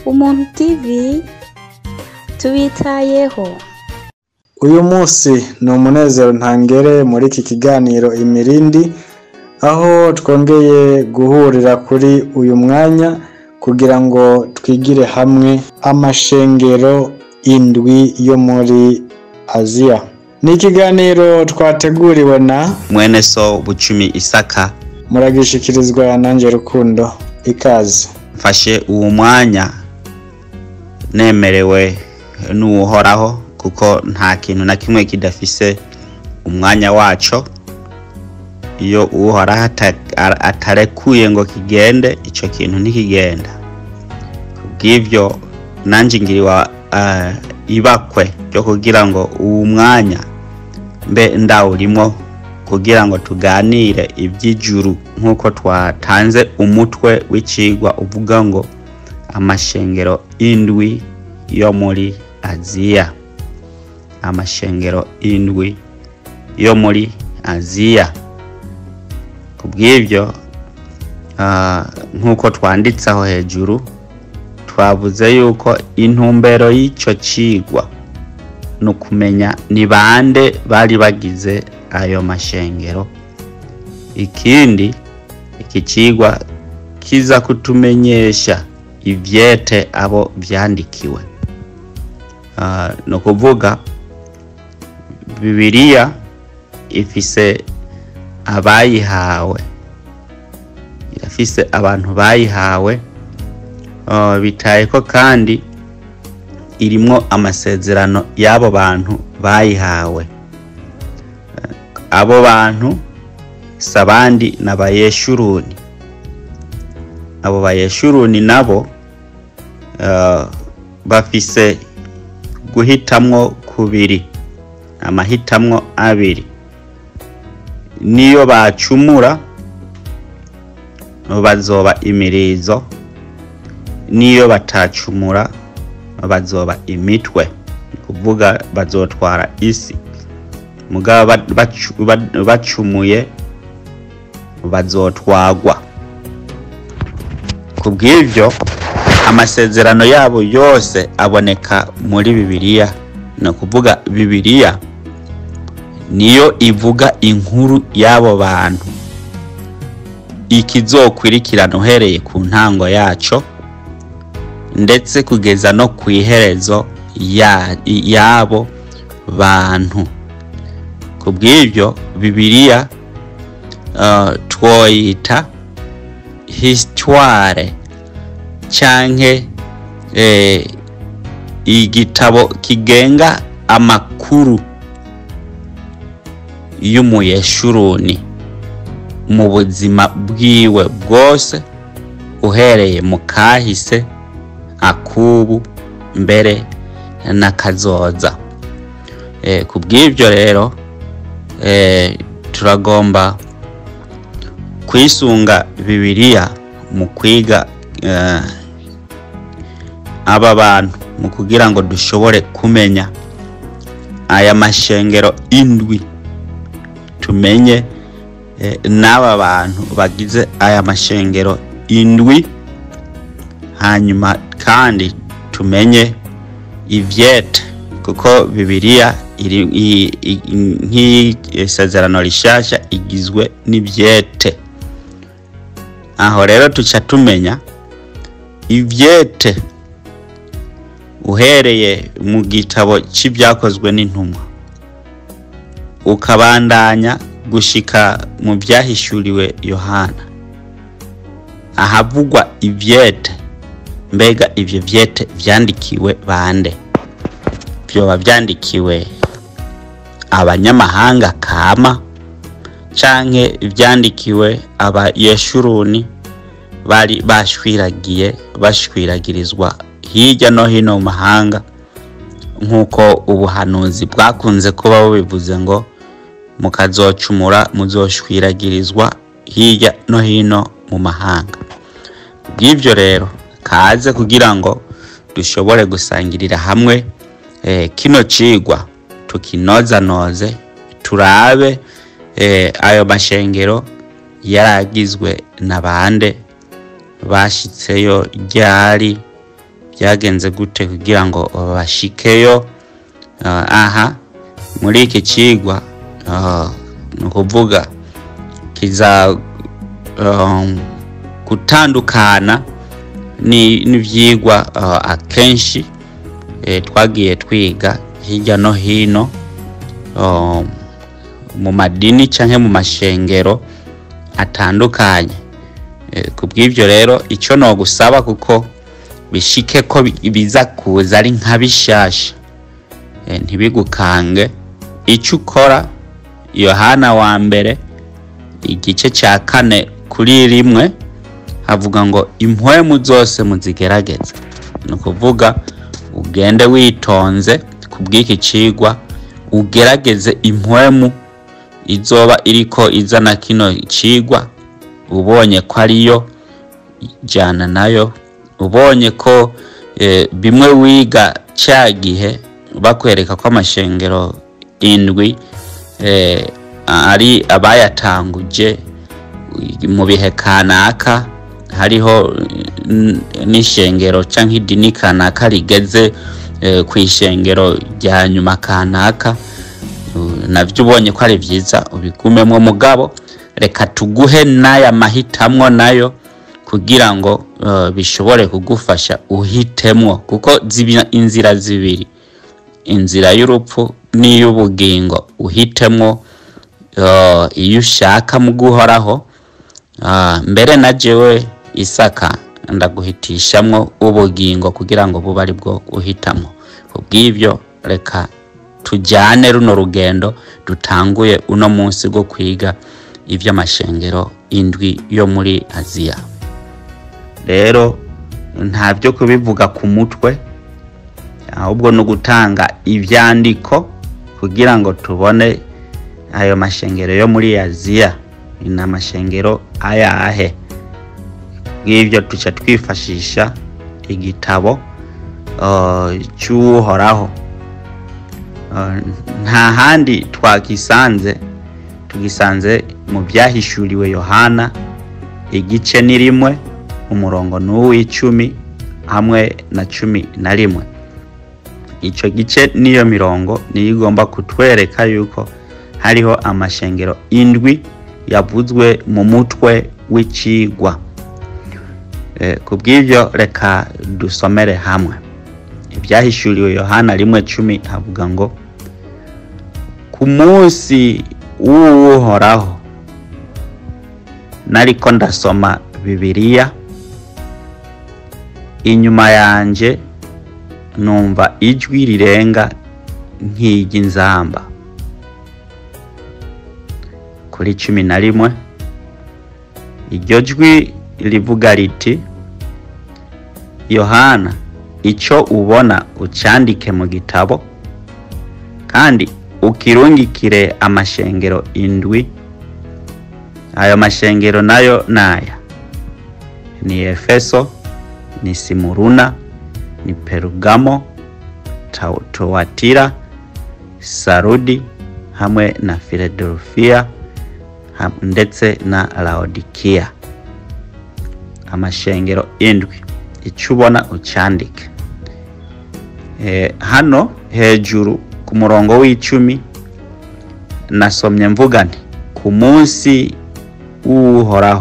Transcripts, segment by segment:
umuntu tv tubitayeho uyu munsi ni umunezero ntangere muri iki kiganiro imirindi aho twongeye guhurira kuri uyu mwanya kugira ngo twigire hamwe amashengero indwi yo muri aziya ni ikiganiro twateguriwe na mwene so bucumi isaka muragishikirizwa nanjye rukundo ikaze mfashe uwo mwanya nemerewe n'uwuhoraho kuko nta kintu na kimwe kidafise umwanya waco iyo uhoraho ata- atarekuye ngo kigende ico kintu ntikigenda kubw'ivyo nanje ngiriwa uh, ibakwe ryo kugira ngo uwu mwanya mbe ndawurimwo kugira ngo tuganire iby'ijuru nk'uko twatanze umutwe w'icigwa uvuga ngo amashengero indwi yo muri aziya amashengero indwi yo muri aziya kubw'ibyo ah, nk'uko twanditse aho hejuru twavuze yuko intumbero y'icyo cigwa ni ukumenya ni bande bari bagize ayo mashengero ikindi iki cigwa kiza kutumenyesha ivyete abo vyandikiwe Ah, ni ukuvuga bibiliya ifise abayihawe irafise abantu bayihawe Ah, bitaye ko kandi irimwo amasezerano y'abo bantu bayihawe abo bantu si abandi ni abayeshuruni abo bayeshuruni nabo eh, bafise guhitamwo kubiri amahitamwo abiri niyo bacumura bazoba imirizo niyo batacumura bazoba imitwe ni kuvuga bazotwara isi mugabo ba- bacu- ba- bacumuye bazotwagwa ku bw'ibyo amasezerano yabo yose aboneka muri bibiliya ni ukuvuga bibiliya niyo ivuga inkuru y'abo bantu ikizokwirikirana uhereye ku ntango yaco ndetse kugeza no ku iherezo ya- y'abo bantu ku bw'ibyo bibiliya uh, twoyita histoire canke eh, igitabo kigenga amakuru y'umuyeshuruni mu buzima bwiwe bwose uhereye mu kahise akubu mbere n'akazoza e, ku bw'ibyo rero e, turagomba kwisunga bibiliya mu kwiga eh, aba bantu mu kugira ngo dushobore kumenya aya mashengero indwi tumenye eh, n'aba bantu bagize aya mashengero indwi hanyuma kandi tumenye ivyete kuko bibiliya iri i- i- nk'isezerano rishasha igizwe n'ivyete aho rero tuca tumenya ivyete uhereye mu gitabo c'ibyakozwe n'intumwa ukabandanya gushika mu byahishuriwe yohana ahavugwa ivyete mbega ivyo vyete vyandikiwe bande vyoba vyandikiwe abanyamahanga kama canke vyandikiwe abayeshuruni bari bashwiragiye bashwiragirizwa hirya no hino mu mahanga nk'uko ubuhanuzi bwakunze kuba bubivuze ngo mukazocumura muzoshwiragirizwa hirya no hino mu mahanga bw'ibyo rero kaze kugira ngo dushobore gusangirira hamwe eh, kino cigwa tukinozanoze turabe eh, ayo mashengero yaragizwe na bande bashitseyo ryari byagenze gute kugira ngo bashikeyo Ah, aha muri iki cigwa ah, ni ukuvuga kiza um, gutandukana ni- n'ivyigwa ah, akenshi eh, twagiye twiga hirya no hino um, mu madini canke mu mashengero atandukanye Eh, ku bw'ibyo rero icyo nogusaba kuko bishike ko bi- biza kuza ari nka bishasha Eh, ntibigukange icyo ukora yohana wa mbere igice cya kane kuri rimwe havuga ngo impwemu zose muzigerageze ni ukuvuga ugende witonze ku bw'iki cigwa ugerageze impwemu izoba iriko izana kino cigwa ubonye ko ariyo jyana nayo ubonye ko eh, bimwe wiga cya gihe bakwereka ko amashengero indwi eh, ari abayatanguje mu bihe kanaka hariho n- n'ishengero cyangwa idini kanaka rigeze eh, ku ishengero rya nyuma kanaka Uh, navyo ubonye ko ari vyiza ubigumemwo mugabo reka tuguhe n'aya mahitamwo nayo kugira ngo uh, bishobore kugufasha uhitemwo kuko ziba inzira zibiri inzira y'urupfu n'iy'ubugingo uhitemwo uh, iyo ushaka mu guhoraho Ah, mbere na jewe isaka ndaguhitishamwo ubugingo kugira ngo bube ari bwo uhitamo kubw'ibyo reka tujyane runo rugendo dutanguye uno munsi bwo kwiga iby'amashengero indwi yo muri aziya rero nta byo kubivuga ku mutwe ahubwo ni ugutanga ibyandiko kugira ngo tubone ayo mashengero yo muri aziya ni amashengero ayahe bw'ibyo tuca twifashisha igitabo uh, cy'uhoraho Uh, nta handi twagisanze tugisanze mu byahishuriwe yohana igice ni rimwe umurongo ni uw'icumi hamwe na cumi na rimwe icyo gice n'iyo mirongo niyo igomba kutwereka yuko hariho amashengero indwi yavuzwe mu mutwe w'icigwa Eh, ku bw'ibyo reka dusomere hamwe ibyahishuriwe yohana rimwe cumi havuga ngo ku munsi w'uhoraho nariko ndasoma bibiliya inyuma yanje numva ijwi rirenga nk'iry'inzamba kuri cumi na rimwe iryo jwi rivuga riti yohana icyo ubona ucyandike mu gitabo kandi ukirungikire amashengero indwi ayo mashengero nayo naya ni efeso ni simuruna ni perugamo Tau- towatira sarudi hamwe na filadelfiya ham- ndetse na laodikiya amashengero indwi icyo ubona ucyandike Eh, hano hejuru ku murongo w'icumi nasomye mvuga nti ku munsi w'uhoraho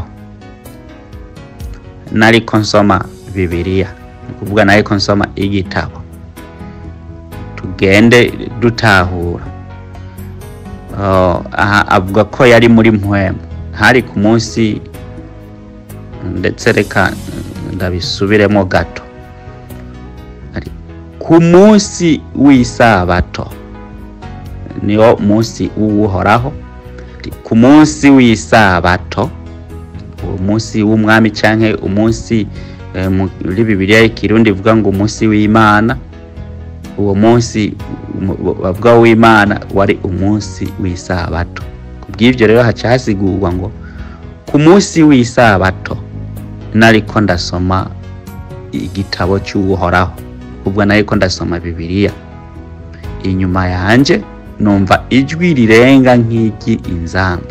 nariko nsoma bibiliya ni ukuvuga nariko nsoma igitabo tugende dutahura Oh, aha avuga ko yari muri mpwemu hari ku munsi ndetse reka ndabisubiremo gato Ari ku munsi w'isabato niwo munsi w'uhoraho Ari ku munsi w'isabato uwo munsi w'umwami canke umunsi eh, muri bibiliya y'ikirundi ivuga ngo umunsi w'imana uwo munsi mu- bavuga w'imana wari umunsi w'isabato ku bw'ibyo rero haca hasigurwa ngo ku munsi w'isabato nariko ndasoma igitabo cy'uhoraho ubwo nariko ndasoma bibiliya inyuma yanje numva ijwi rirenga nk'ijyi inzamba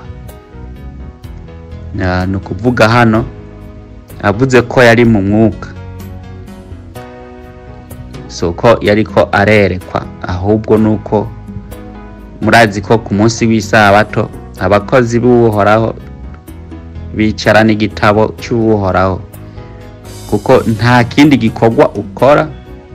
Na- ni ukuvuga hano avuze ko yari mu mwuka si uko yariko arerekwa ahubwo ni uko murazi ko ku munsi w'isabato abakozi b'uhoraho bicara n'igitabo cy'uhoraho kuko nta kindi gikorwa ukora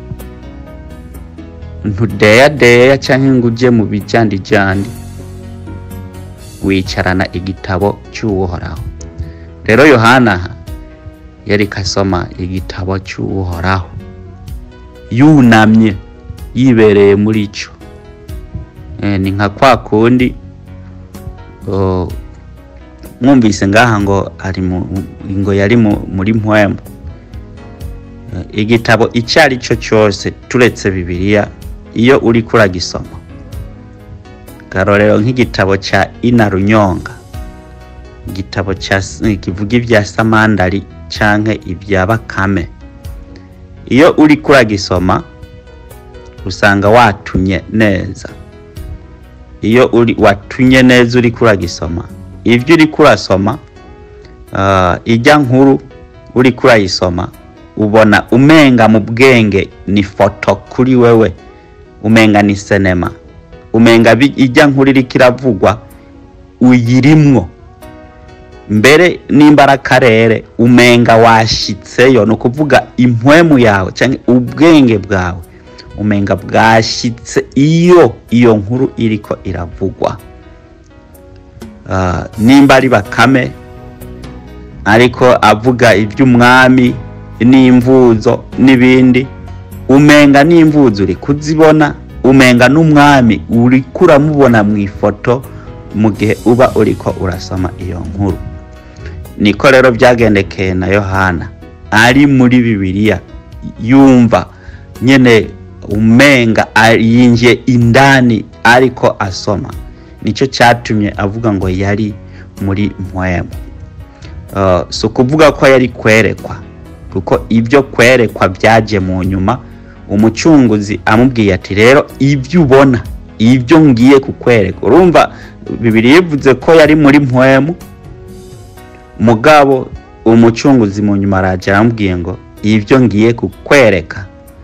ntudeyadeya cyangwa ngo ujye mu bijyandijyandi wicarana igitabo cy'uhoraho rero yohana yari kasoma igitabo cy'uhoraho yunamye yibereye muri cyo ni nka kwa kundi mwumvise ngaha ngo ari ngo yari muri mpwemu igitabo icyo ari cyo cyose turetse bibiliya iyo uri kuragisoma karorero nk'igitabo cya ina runyonga igitabo kivuga ibya samandari cyangwa ibya bakame iyo uri kuragisoma usanga watumye neza iyo uri watumye neza uri kuragisoma ibyo uri kurasoma ijya nkuru uri kurayisoma ubona umenga mu bwenge ni foto kuri wewe umenga ni sinema umenga ijya nkuru iri kiravugwa uyirimwo mbere nimba ari akarere umenga washyitseyo ni ukuvuga impwemu yawe cyangwa ubwenge bwawe umenga bwashyitse iyo iyo nkuru iriko iravugwa nimba ari bakame ariko avuga iby'umwami n'imvuzo n'ibindi umenga n'imvuzo uri kuzibona umenga n'umwami uri kuramubona mu ifoto mu gihe uba uriko urasoma iyo nkuru niko rero byagendekeye na yohana ari muri bibiliya yumva nyine umenga yinjiye indani ariko asoma nicyo cyatumye avuga ngo yari muri mpwemu si ukuvuga ko yari kwerekwa kuko ibyo kwerekwa byaje mu nyuma umucunguzi amubwiye ati rero ibyo ubona ibyo ngiye kukwereka urumva bibiri yivuze ko yari muri mpwemu mugabo umucunguzi mu nyuma arajya aramubwiye ngo ibyo ngiye kukwereka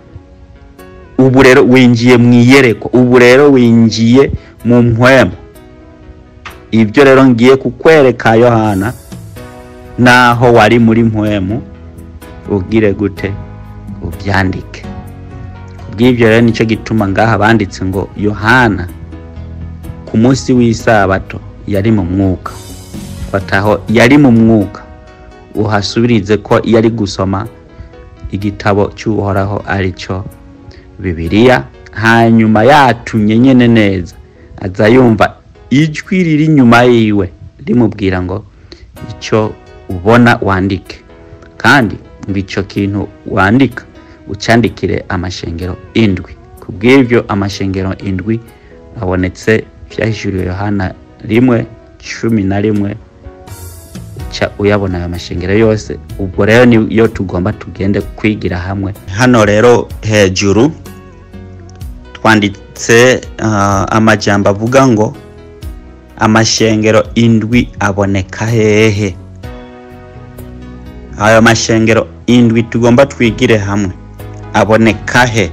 ubu rero winjiye mu iyerekwa ubu rero winjiye mu mpwemu ibyo rero ngiye kukwereka yohana naho wari muri mpwemu ubwire gute ubyandike kubw'ibyo rero nicyo gituma ngaha banditse ngo yohana ku munsi w'isabato yari mu mwuka fataho yari mu mwuka uhasubirize ko yari gusoma igitabo cy'uhoraho ari cyo bibiliya hanyuma yatumye nyine neza aza yumva ijwi riri inyuma yiwe rimubwira ngo icyo ubona wandike kandi ngo icyo kintu wandika ucyandikire amashengero indwi ku bw'ibyo amashengero indwi abonetse byahishuriwe yohana rimwe cumi na rimwe uyabona ayo mashengero yose ubwo rero niyo tugomba tugende kwigira hamwe hano rero hejuru twanditse amajyamba avuga ngo amashengero indwi aboneka hehe ayo mashengero indwi tugomba twigire hamwe aboneka he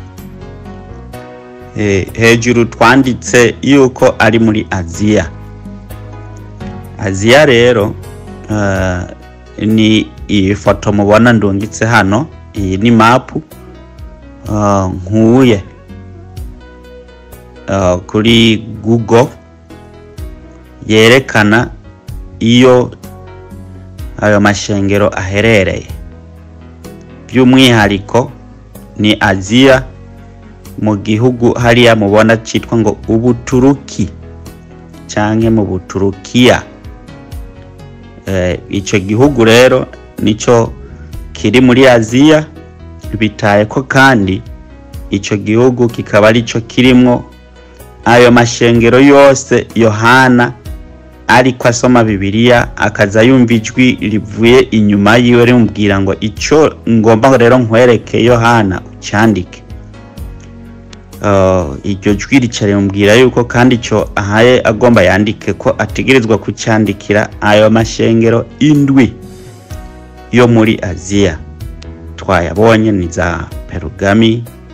hejuru twanditse yuko ari muri aziya aziya rero ni iyi foto mubona ndungitse hano iyi ni mapu nkuye kuri google yerekana iyo ayo mashengero aherereye by'umwihariko ni aziya mu gihugu hariya mubona cyitwa ngo ubuturuki cyangwa mu buturukiya icyo gihugu rero nicyo kiri muri aziya bitaye ko kandi icyo gihugu kikaba aricyo kirimo ayo mashengero yose yohana ariko asoma bibiliya akaza yumva ijwi rivuye inyuma yiwe rimubwira ngo icyo ngomba rero nkwereke yohana ucyandike iryo jwi rica rimubwira yuko kandi icyo ahaye agomba yandike ko ategerezwa kucyandikira ayo mashengero indwi yo muri aziya twayabonye ni za perugami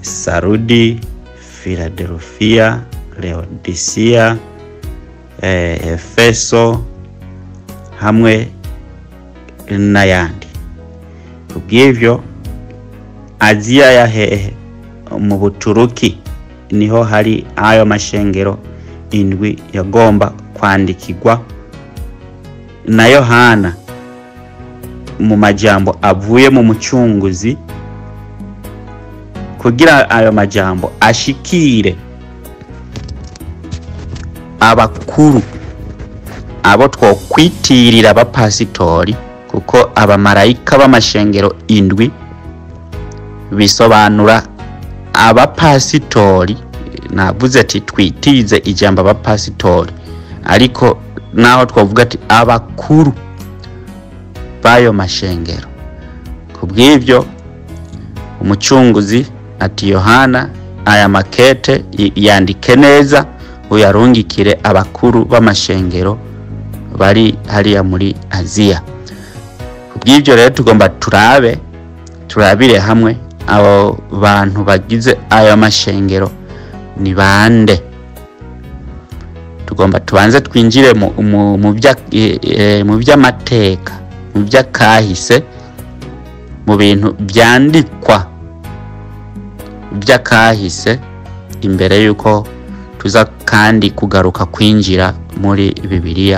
sarudi philadelphia leodisia eh, efeso hamwe n'ayandi kubw'ivyo aziya ya hehe mu buturuki niho hari ayo mashengero indwi yagomba kwandikirwa na yohana mu majambo avuye mu mucunguzi kugira ayo majambo ashikire abakuru abo twokwitirira abapasitori kuko abamarayika b'amashengero indwi bisobanura abapasitori navuze ati twitirize ijambo abapasitori ariko naho twavuga ati abakuru b'ayo mashengero ku bw'ibyo umucunguzi ati yohana aya makete y- yandike neza uyarungikire abakuru b'amashengero bari hariya muri aziya ku bw'ibyo rero tugomba turabe turabire hamwe abo bantu bagize ayo mashengero ni bande tugomba tubanze twinjire mu, mu, mu bya- eh, eh, mu by'amateka mu by'akahise mu bintu byandikwa by'akahise imbere y'uko tuza kandi kugaruka kwinjira muri bibiliya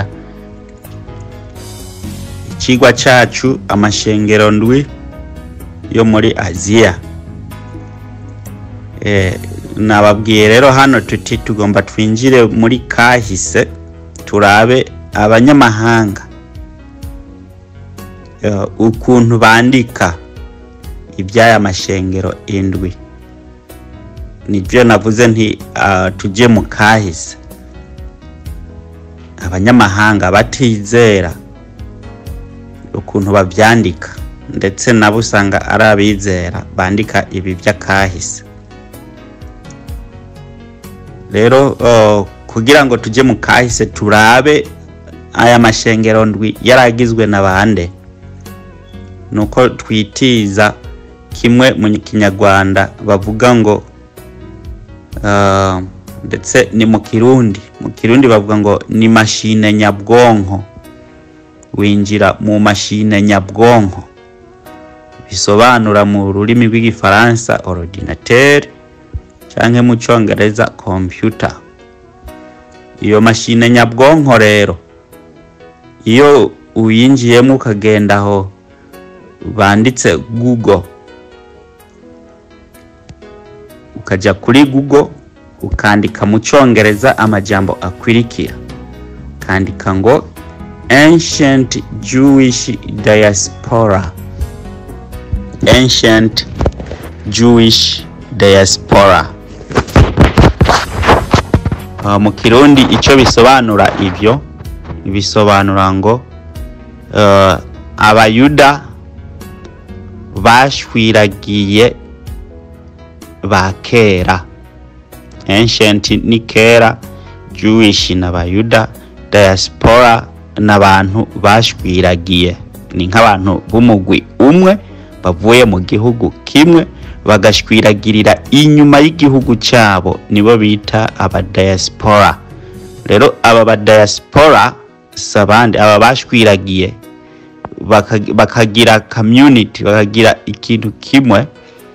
ikigwa cyacu amashengero ndwi yo muri aziya Eh, nababwiye rero hano tuti tugomba twinjire muri kahise turabe abanyamahanga eh, ukuntu bandika iby'aya mashengero indwi nibyo navuze nti uh, tujye mu kahise abanyamahanga batizera ukuntu babyandika ndetse nabo usanga ari abizera bandika ibi by'akahise rero uh, kugira ngo tujye mu kahise turabe aya mashengero ndwi yaragizwe na bande nuko twitiza kimwe mu kinyarwanda bavuga ngo uh, ndetse ni mu kirundi mu kirundi bavuga ngo ni mashine nyabwonko winjira mu mashine nyabwonko bisobanura mu rurimi rw'igifaransa ordinateur canke mu congereza computer iyo mashine nyabwonko rero iyo uyinjiyemo ukagenda aho banditse google ukaja kuri google ukandika mu congereza amajambo akwirikira ukandika ngo ancient jewish diaspora ancient jewish diaspora Uh, mu kirundi icyo bisobanura ibyo bisobanura ngo uh, abayuda bashwiragiye ba kera ancient ni kera jewish n'abayuda diaspora n'abantu bashwiragiye ni nk'abantu b'umugwi umwe bavuye mu gihugu kimwe bagashwiragirira inyuma y'igihugu cyabo nibo bita abadiaspora rero aba badiaspora si abandi aba bashwiragiye baka- bakagira community bakagira ikintu kimwe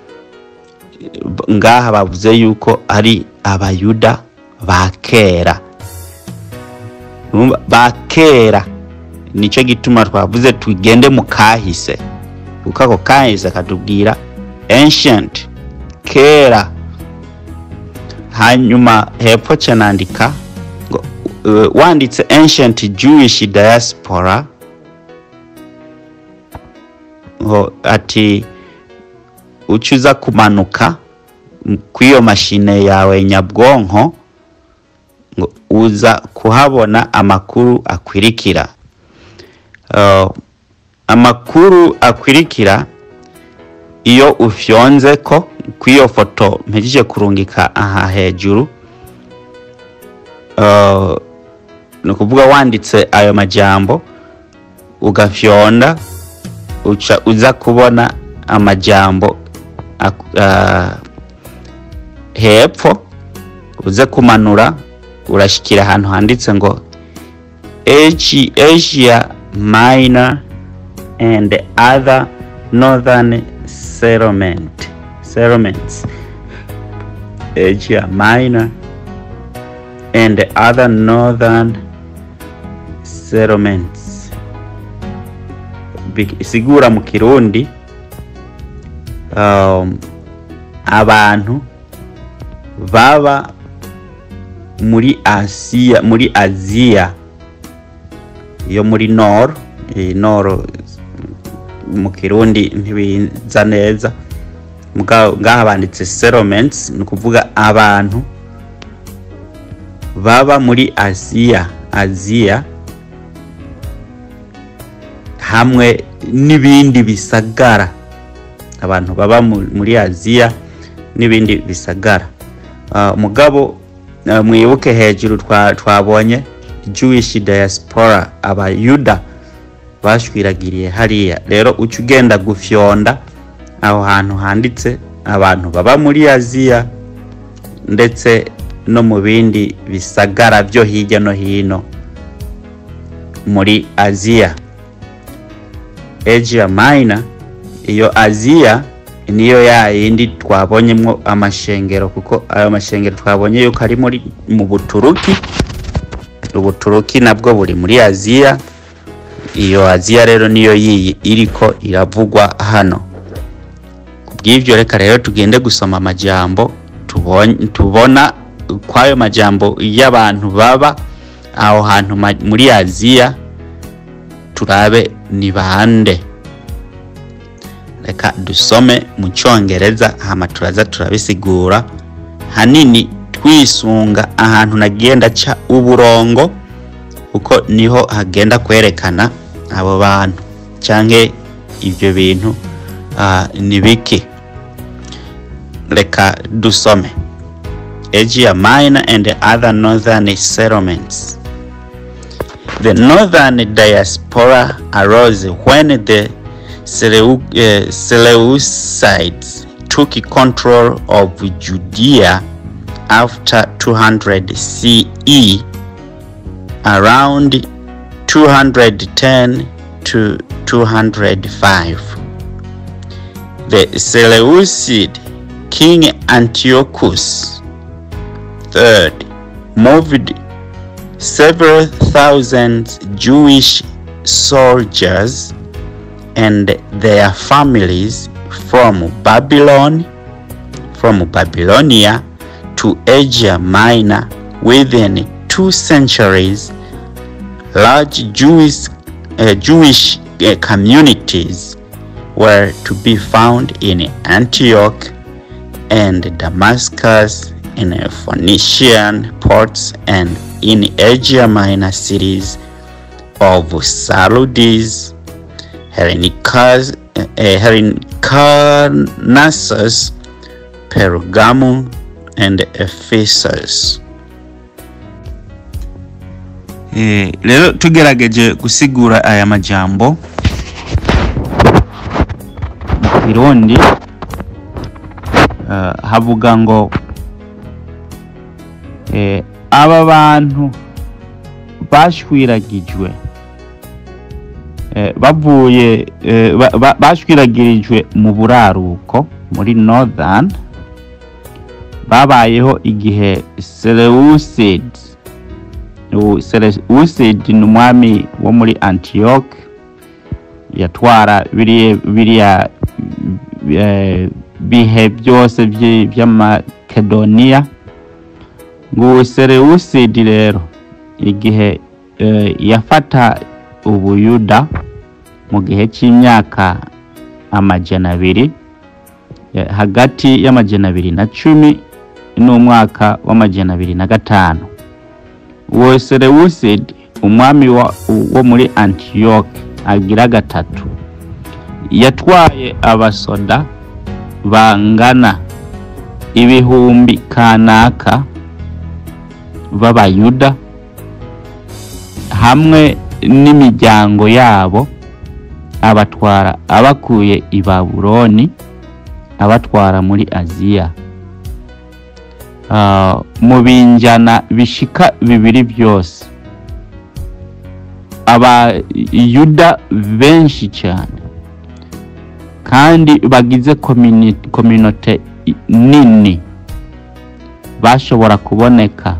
ngaha bavuze yuko ari abayuda ba kera Urumva? ba kera nicyo gituma twavuze tugende mu kahise kuko ako kahise katubwira ancient kera hanyuma hepfo cyanandika ngo uh, wanditse ancient jewish diaspora ngo ati ucuza kumanuka m- kw'iyo mashine yawe nyabwonko ngo uza kuhabona amakuru akwirikira Uh, amakuru akwirikira iyo ufyonze ko kw'iyo foto mpejeje kurungika aha hejuru uh, ni ukuvuga wanditse ayo majambo ugafyonda uca uza kubona amajambo ak- uh, hepfo uze kumanura urashikira ahantu handitse ngo Asia, Asia Minor and other northern settlement settlements Asia Minor and other northern settlements Bi- isigura mu kirundi um, abantu baba muri Asia muri Aziya yo muri Nord eh, Nord mu kirundi ntibiza neza Muga- ngaha banditse settlements ni ukuvuga abantu baba muri Aziya Aziya hamwe n'ibindi bisagara abantu baba mu- muri Aziya n'ibindi bisagara Ah, mugabo ah, mwibuke hejuru twa- twabonye Jewish diaspora abayuda bashwiragiriye hariya rero uca ugenda gufyonda aho hantu handitse abantu baba muri Aziya ndetse no mu bindi bisagara byo hirya no hino muri Aziya Asia Minor iyo Aziya niyo ya yindi twabonyemo amashengero kuko ayo mashengero twabonye yuko ari muri mu Buturuki Ubuturuki nabwo buri muri Aziya iyo Aziya rero niyo yiyi iriko iravugwa hano kubw'ivyo reka rero tugende gusoma amajambo tubon- tubona kwayo majambo y'abantu baba aho hantu ma- muri Aziya turabe ni bande reka dusome mu cyongereza hama turaza turabisigura hanini twisunga ahantu nagenda ca uburongo kuko niho hagenda kwerekana abo bantu canke ivyo bintu ah, ni biki reka dusome Asia Minor and other northern settlements The northern diaspora arose when the Seleu- uh, Seleucids took control of Judea after 200 CE, around 210 to 205. The Seleucid king Antiochus III moved several thousand Jewish soldiers and their families from Babylon, from Babylonia to Asia Minor within two centuries. Large Jewish, uh, Jewish uh, communities were to be found in Antioch and Damascus, in Phoenician ports, and in Asia Minor cities of Saludes, Helinicus, uh, Helicarnassus, Pergamum, and Ephesus. rero tugerageje gusigura aya majambo mu kirundi eh, havuga ngo eh, aba bantu bashwiragijwe eh, bavuye eh, ba- ba- bashwiragirijwe mu buraruko muri northern babayeho igihe Seleucid ubu Seleucid ni umwami wo muri Antioch yatwara biriya biriya eh, bihe byose by'i- by'amakedoniya ngo Seleucid rero igihe eh, yafata ubuyuda mu gihe cy'imyaka amajana abiri eh, hagati y'amajana abiri na cumi n'umwaka w'amajana abiri na gatanu uwo Seleucid umwami wa, wo muri Antioch agira gatatu yatwaye abasoda bangana ibihumbi kanaka b'abayuda hamwe n'imiryango yabo abatwara abakuye i babuloni abatwara muri aziya ah, mu binjana bishika bibiri byose abayuda benshi cyane kandi bagize komini- kominote i- nini bashobora kuboneka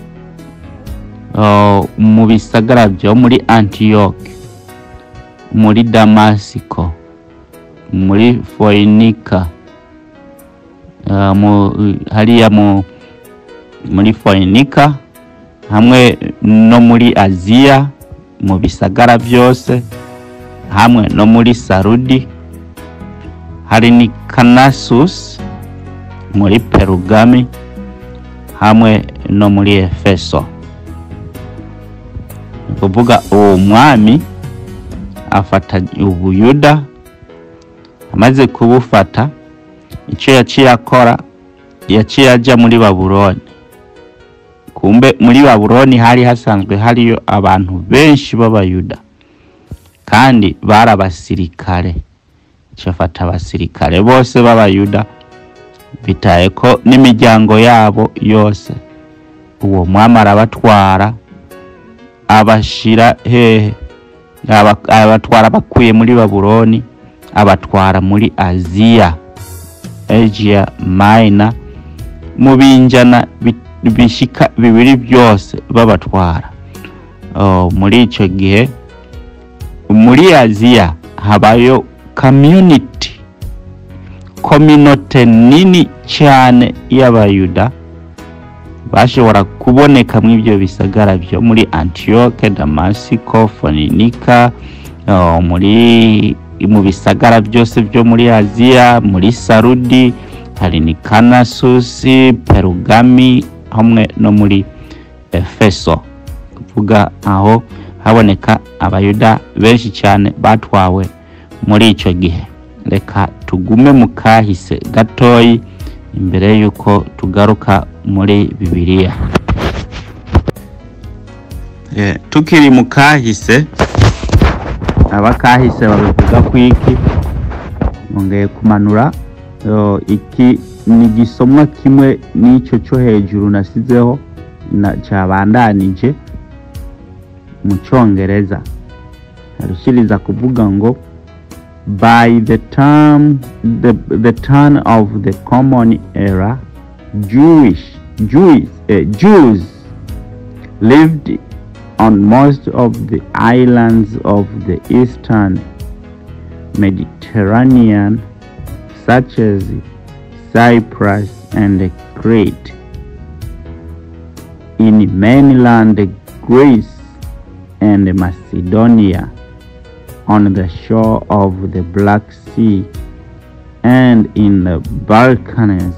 ah, mu bisagara byo muri antiyoke muri damasiko muri foyinika ah, mu- hariya mu muri foyinika hamwe no muri aziya mu bisagara byose hamwe no muri sarudi hari ni kanasus muri perugami hamwe no muri efeso ni ukuvuga uwo mwami afata ubuyuda amaze kubufata icyo yaciye akora yaciye ajya muri babuloni kumbe muri babuloni hari hasanzwe hariyo abantu benshi b'abayuda kandi bari abasirikare icyo afata abasirikare bose b'abayuda bitaye ko n'imiryango yabo yose uwo mwami arabatwara abashira hehe Aba- abatwara abakuye muri babuloni abatwara muri aziya asia minor mu binjana bi- bishika bibiri byose babatwara Oh, muri icyo gihe muri aziya habayo community kominote nini cyane y'abayuda bashobora kuboneka muri ibyo bisagara byo muri antiyoke damasiko foninika oh, muri mu bisagara byose byo muri aziya muri sarudi hari ni kanasusi perugami hamwe no muri efeso kuvuga aho haboneka abayuda benshi cyane batwawe muri icyo gihe reka tugume mu kahise gatoyi imbere y'uko tugaruka muri bibiliya Eh, tukiri mu kahise abakahise babivuga ku iki nongeye kumanura yo, iki ni igisomwa kimwe n'icyo cyo hejuru nasizeho na cyabandanije mu cyongereza arushyiriza kuvuga ngo by the time the, the turn of the common era jewish jews, uh, jews lived on most of the islands of the eastern mediterranean such as cyprus and crete in mainland greece and macedonia on the shore of the Black Sea and in the Balkans.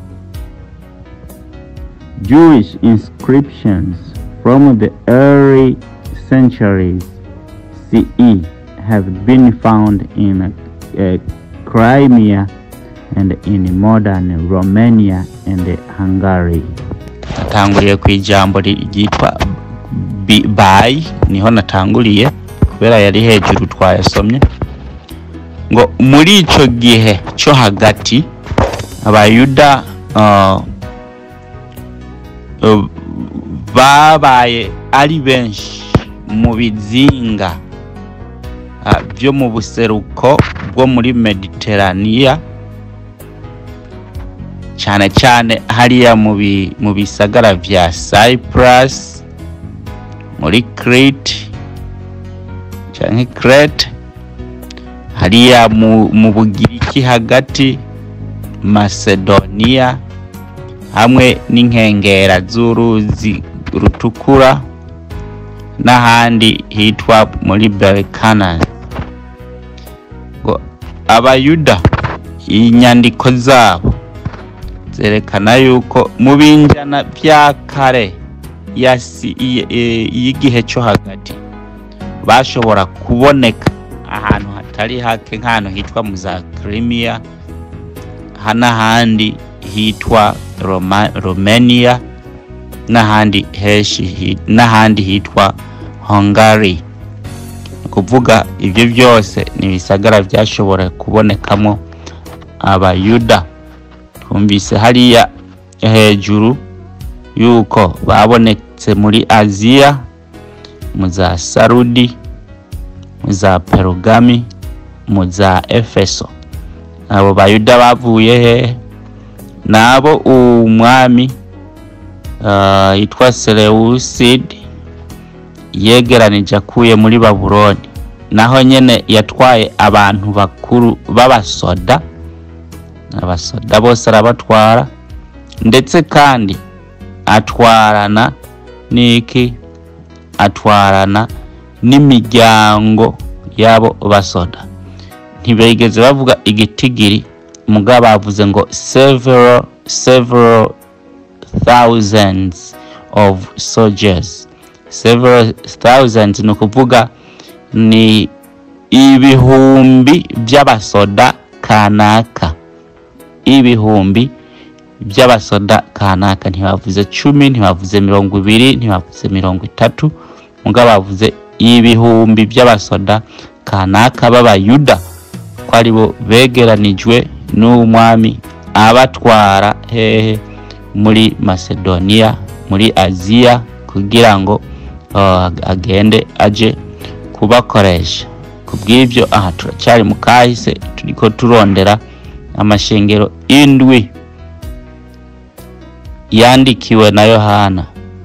Jewish inscriptions from the early centuries CE have been found in uh, Crimea and in modern Romania and Hungary. Natanguriye ku ijambo ryitwa bi- by niho natanguriye kubera yari hejuru twayasomye ngo muri icyo gihe cyo hagati abayuda uh, uh, babaye ari benshi mu bizinga uh, byo mu buseruko bwo muri mediteraniya cyane cyane hariya mu bi- mu bisagara bya cyprus muri crete canke crete hariya mu, mu bugiriki hagati macedonia hamwe n'inkengera z'uruzi rutukura n'ahandi hitwa muri balkanas ngo abayuda inyandiko zabo zerekana yuko mu binjana bya kare yasi- i- i- y'igihe cyo hagati bashobora kuboneka ahantu hatari hake nk'ahantu hitwa mu za Crimea ha n'ahandi hitwa Roma, Romania n'ahandi henshi hi- n'ahandi hitwa Hungary ni ukuvuga ibyo byose ni ibisagara byashobora kubonekamo abayuda twumvise hariya hejuru yuko babonetse muri aziya mu za sarudi mu za perugami mu za efeso abo bayuda bavuye hehe nabo umwami ah, yitwa selewusidi yegeranije akuye muri babuloni naho nyene yatwaye abantu bakuru b'abasoda abasoda bose arabatwara ndetse kandi atwarana n'iki atwarana n'imiryango y'abo basoda ntibigeze bavuga igitigiri mugabo bavuze ngo several several thousands of soldiers several thousands ni ukuvuga ni ibihumbi by'abasoda kanaka ibihumbi by'abasoda kanaka ntibavuze cumi ntibavuze mirongo ibiri ntibavuze mirongo itatu mugabo bavuze ibihumbi by'abasoda kanaka b'abayuda ko aribo begeranijwe n'umwami abatwara hehe muri macedonia muri aziya kugira ngo uh, agende aje kubakoresha kubw'ibyo aha turacyari mu kahise turiko turondera amashengero indwi yandikiwe na yohana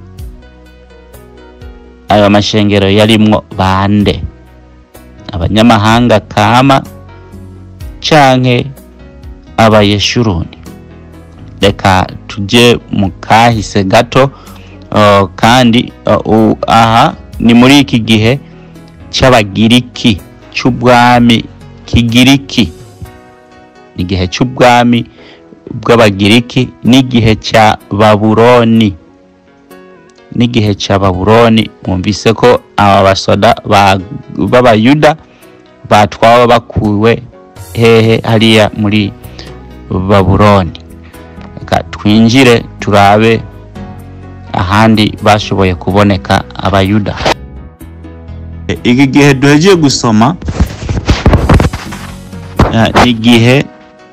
ayo mashengero yarimwo bande abanyamahanga kama canke abayeshuruni reka tujye mu kahise gato uh, kandi uh, u- aha ni muri iki gihe cy'abagiriki cy'ubwami kigiriki igihe cy'ubwami bw'abagiriki n'igihe cya babuloni n'igihe cya babuloni mwumvise ko aba basoda ba- b'abayuda batwawe bakuwe hehe hariya muri babuloni reka twinjire turabe ahandi bashoboye kuboneka abayuda iki gihe duhegiye gusoma eh, ni igihe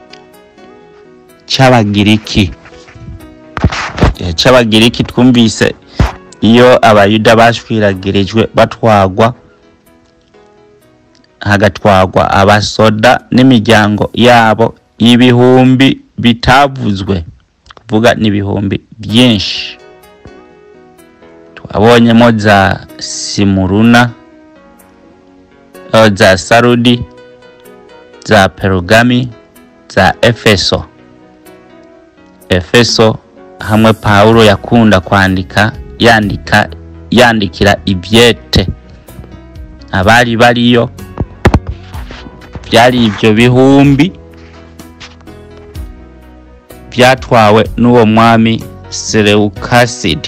cy'abagiriki Igihe cy'abagiriki twumvise iyo abayuda bashwiragirijwe batwagwa hagatwagwa abasoda n'imiryango yabo ibihumbi bitavuzwe kuvuga n'ibihumbi byinshi twabonyemo za simuruna eh, za sarudi za perugami za efeso efeso hamwe pawulo yakunda kwandika yandika yandikira ibyete abari bariyo byari ibyo bihumbi byatwawe n'uwo mwami selewukasidi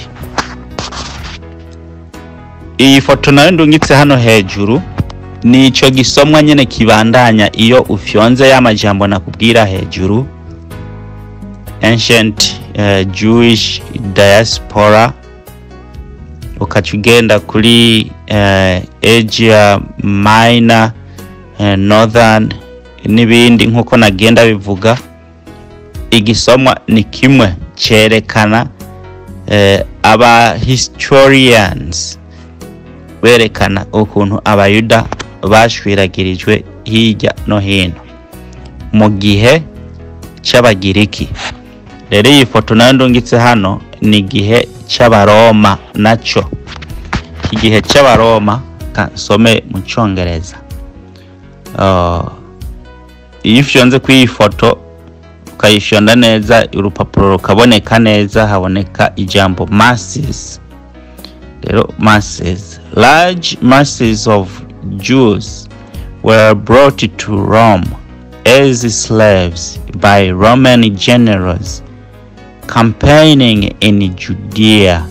iyi foto nayo ndungitse hano hejuru ni icyo gisomwa nyine kibandanya iyo ufyonze ya majambo nakubwira hejuru ancient uh, jewish diaspora ukaca ugenda kuri uh, asia minor uh, northern n'ibindi nk'uko nagenda bivuga igisomwa ni kimwe cyerekana uh, aba historians berekana ukuntu abayuda bashwiragirijwe hirya no hino mu gihe cy'abagiriki rero iyi foto nayo ndungitse hano ni igihe cy'abaroma nacyo iki gihe cy'abaroma kasome mu cyongereza Uh, iyo ufyonze kuri iyi foto ukayifyonda neza urupapuro rukaboneka neza haboneka ijambo masses rero masses large masses of jews were brought to rome as slaves by roman generals campaigning in judea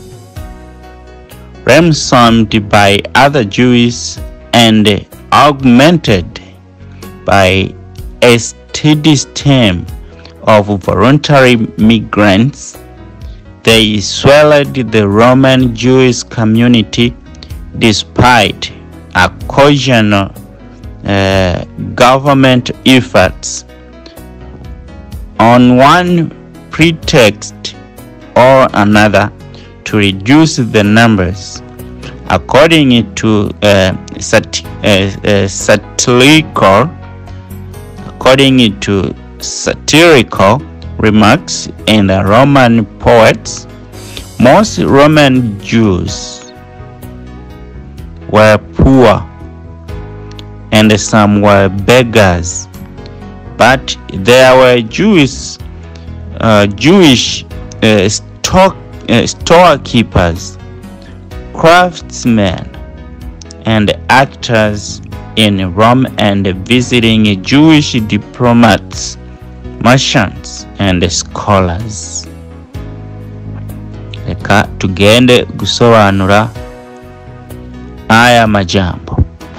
ransomed by other jews and augmented by a steady stream of voluntary migrants, they swelled the Roman Jewish community despite occasional uh, government efforts. On one pretext or another to reduce the numbers. According to uh, sat- uh, uh, satirical, according to satirical remarks in the Roman poets, most Roman Jews were poor and some were beggars, but there were Jewish, uh, Jewish uh, stock, uh, storekeepers, craftsmen, and actors in Rome and visiting Jewish diplomats, merchants, and scholars. Reka tugende gusobanura aya majambo.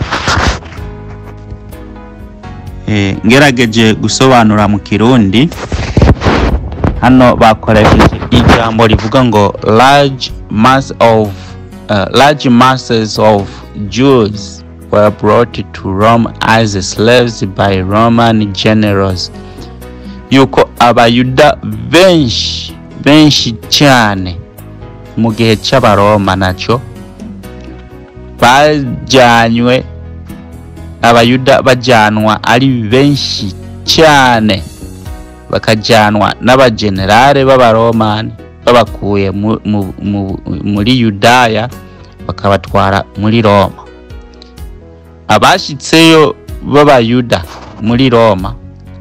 Eh, ngerageje gusobanura mu kirundi hano bakoresheje ijambo rivuga ngo large mass of uh, large masses of Jews were brought to Rome as slaves by Roman generals yuko abayuda benshi benshi cyane mu gihe cy'abaroma nacyo bajyanywe abayuda bajyanwa ari benshi cyane bakajyanwa n'abagenerale b'abaromani babakuye mu- mu- mu- muri yudaya bakabatwara muri roma abashyitseyo b'abayuda muri roma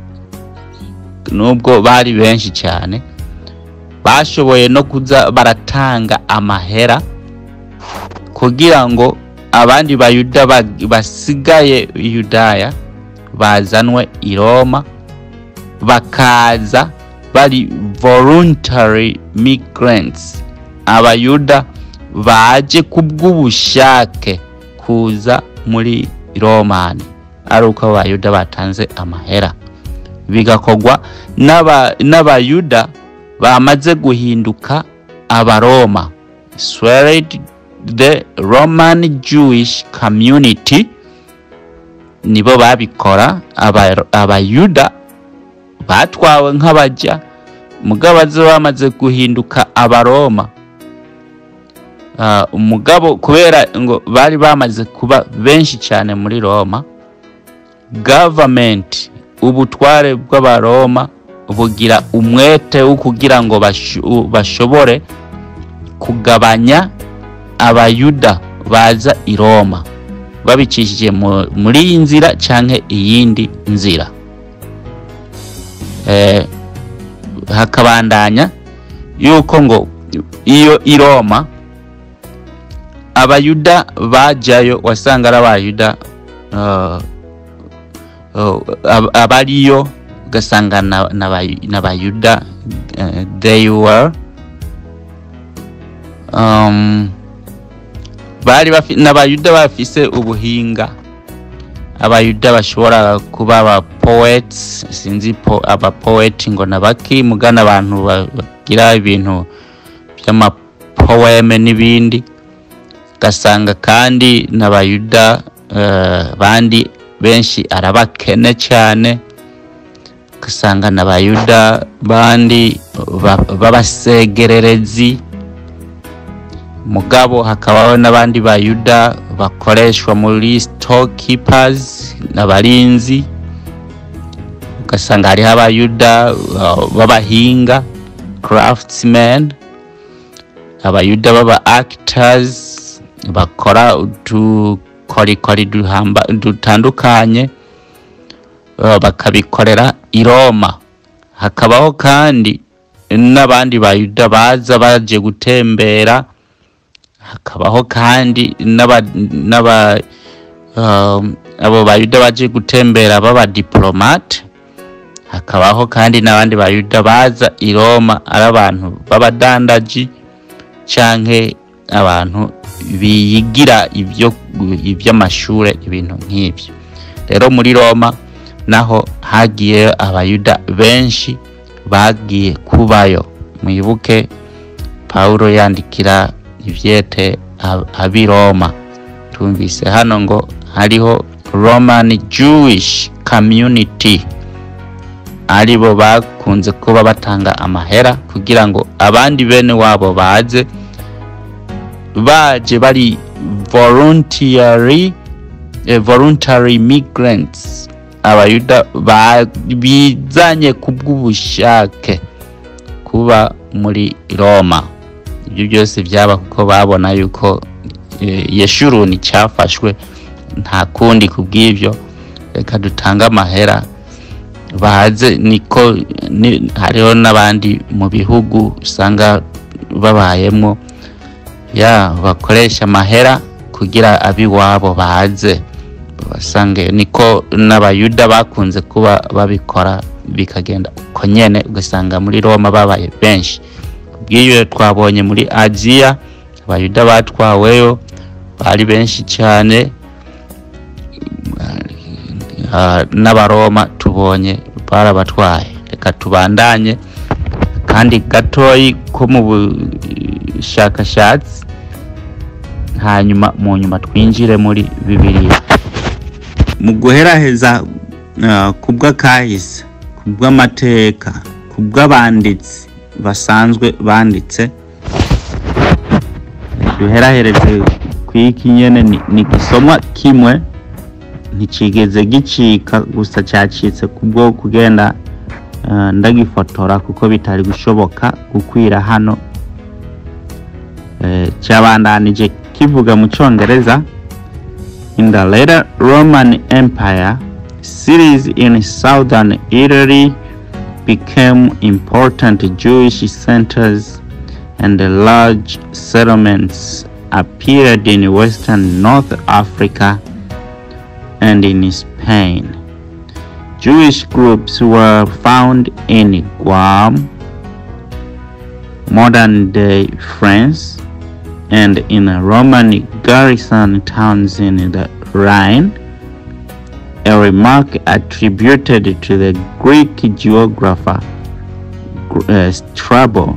nubwo bari benshi cyane bashoboye no kuza baratanga amahera kugira ngo abandi bayuda bag- basigaye i yudaya bazanwe i roma bakaza bari voluntary migrants abayuda baje kubw'ubushake kuza muri romani ari uko abayuda batanze amahera bigakorwa n'aba- n'abayuda bamaze guhinduka abaroma swelled the roman jewish community nibo babikora aba- abayuda batwawe nk'abajya mugabo baza bamaze guhinduka abaroma Ah, umugabo kubera ngo bari bamaze kuba benshi cyane muri roma gavamenti ubutware bw'abaroma bugira umwete wo kugira ngo basho- bashobore kugabanya abayuda baza i roma babicishije mu- muri iyi nzira cyangwa iyindi nzira Eh, hakabandanya yuko ngo iyo i roma abayuda bajyayo wasanga ari abayuda uh, uh, ab- abariyo ugasanga na- n'abayu- n'abayuda uh, they were um, bari bafi- n'abayuda bafise ubuhinga abayuda bashobora kuba aba poets sinzi po aba poet ngo nabaki mugana abantu ba- bagira ibintu by'amapoeme n'ibindi ugasanga kandi n'abayuda eh, bandi benshi arabakene cyane ugasanga n'abayuda bandi ba- b'abasegererezi mugabo hakabaho n'abandi bayuda bakoreshwa muri storekeepers n'abarinzi ugasanga hariho abayuda uh, b'abahinga craftsmen abayuda b'aba actors bakora udukorikori duhamba- dutandukanye uh, bakabikorera i roma hakabaho kandi n'abandi bayuda baza baje gutembera hakabaho kandi n'aba n'aba um, abo bayuda baje gutembera baba diplomate hakabaho kandi n'abandi bayuda baza i Roma ari abantu b'abadandaji canke abantu biyigira ibyo iby'amashure ibintu nk'ibyo rero muri Roma naho hagiye abayuda benshi bagiye kubayo mwibuke Paulo yandikira ivyete ab- ab'i Roma tumvise hano ngo hariho Roman Jewish community ari bo bakunze kuba batanga amahera kugira ngo abandi bene wabo baze baje bari voluntary eh, voluntary migrants abayuda ba- bizanye ku bw'ubushake kuba muri roma ibyo byose byaba kuko babona yuko eh, yeshuruni cyafashwe nta kundi ku bw'ibyo reka dutange amahera baze niko ni- hariho n'abandi mu bihugu usanga babayemo ya bakoresha amahera kugira ab'iwabo baze basange niko n'abayuda bakunze kuba babikora bikagenda uko nyene ugasanga muri roma babaye benshi bw'iyo twabonye muri aziya abayuda batwaweyo bari benshi cyane Ah, n'abaroma tubonye barabatwaye reka tubandanye kandi gatoyi ko mu bushakashatsi hanyuma mu nyuma twinjire muri bibiliya mu guheraheza uh, ku bw'akahise ku bw'amateka ku bw'abanditsi basanzwe banditse duherahereze ku iki nyene ni, ni gisomwa kimwe nticigeze gicika gusa cyacitse kubwo kugenda uh, ndagifotora kuko bitari gushoboka gukwira hano eh, cyabandanije kivuga mu cyongereza in the later roman empire cities in southern italy became important jewish centers and large settlements appeared in western north africa and in Spain. Jewish groups were found in Guam, modern day France, and in Roman garrison towns in the Rhine, a remark attributed to the Greek geographer uh, Strabo,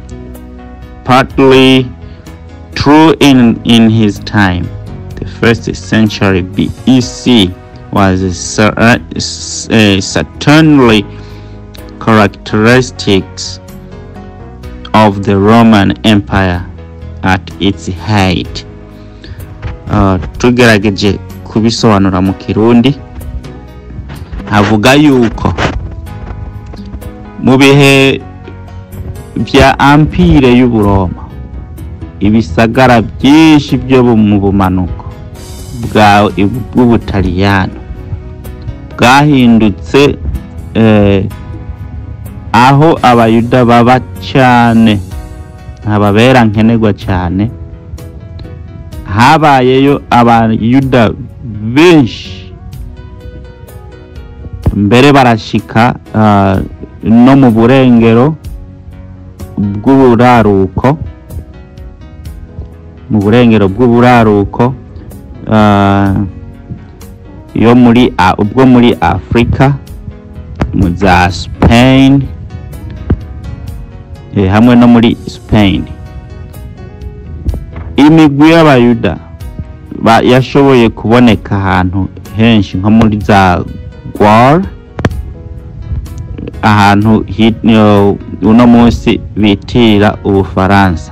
partly true in, in his time the first century BEC was cer- uh, s- uh, certainly characteristics of the Roman Empire at its height. Uh, tugerageje kubisobanura mu kirundi havuga yuko mu bihe bya ampire y'uburoma ibisagara byinshi byo mu bumanuko bwa- bw'ubutaliyano bwahindutse eh, aho abayuda baba cyane ntababera nkenerwa cyane habayeyo abayuda benshi mbere barashika ah, no mu burengero bw'uburaruko mu burengero bw'uburaruko ah, yo muri a- ubwo muri afurika mu za spain eh, hamwe no muri spain imigwi y'abayuda ba- yashoboye kuboneka ahantu henshi nko muri za gwar ahantu hi- yo- uno munsi bitira ubufaransa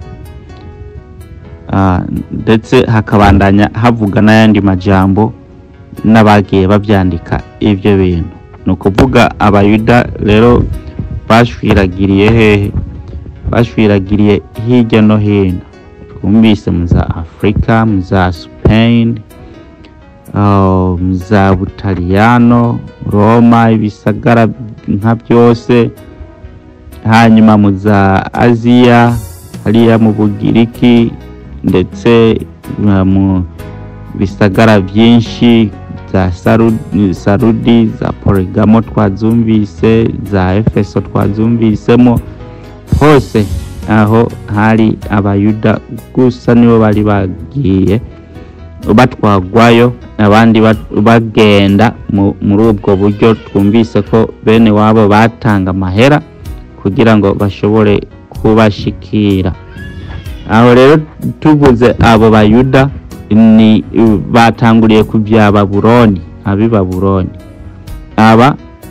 Ah, ndetse hakabandanya havuga n'ayandi majambo n'abagiye babyandika ibyo bintu ni ukuvuga abayuda rero bashwiragiriye hehe bashwiragiriye hirya no hino twumvise mu za afurika mu za spain ah, mu za butaliyano roma ibisagara nka byose hanyuma mu za aziya hariya mu bugiriki ndetse uh, mu bisagara byinshi za Saru- sarudi za porigamo twazumvise za efeso twazumvisemo hose aho hari abayuda gusa nibo bari bagiye batwagwayo abandi bat- bagenda mu- muri ubwo buryo twumvise ko bene wabo batanga amahera kugira ngo bashobore kubashikira aho rero tuvuze abo bayuda ni batanguriye ku bya babuloni ab'i babuloni aba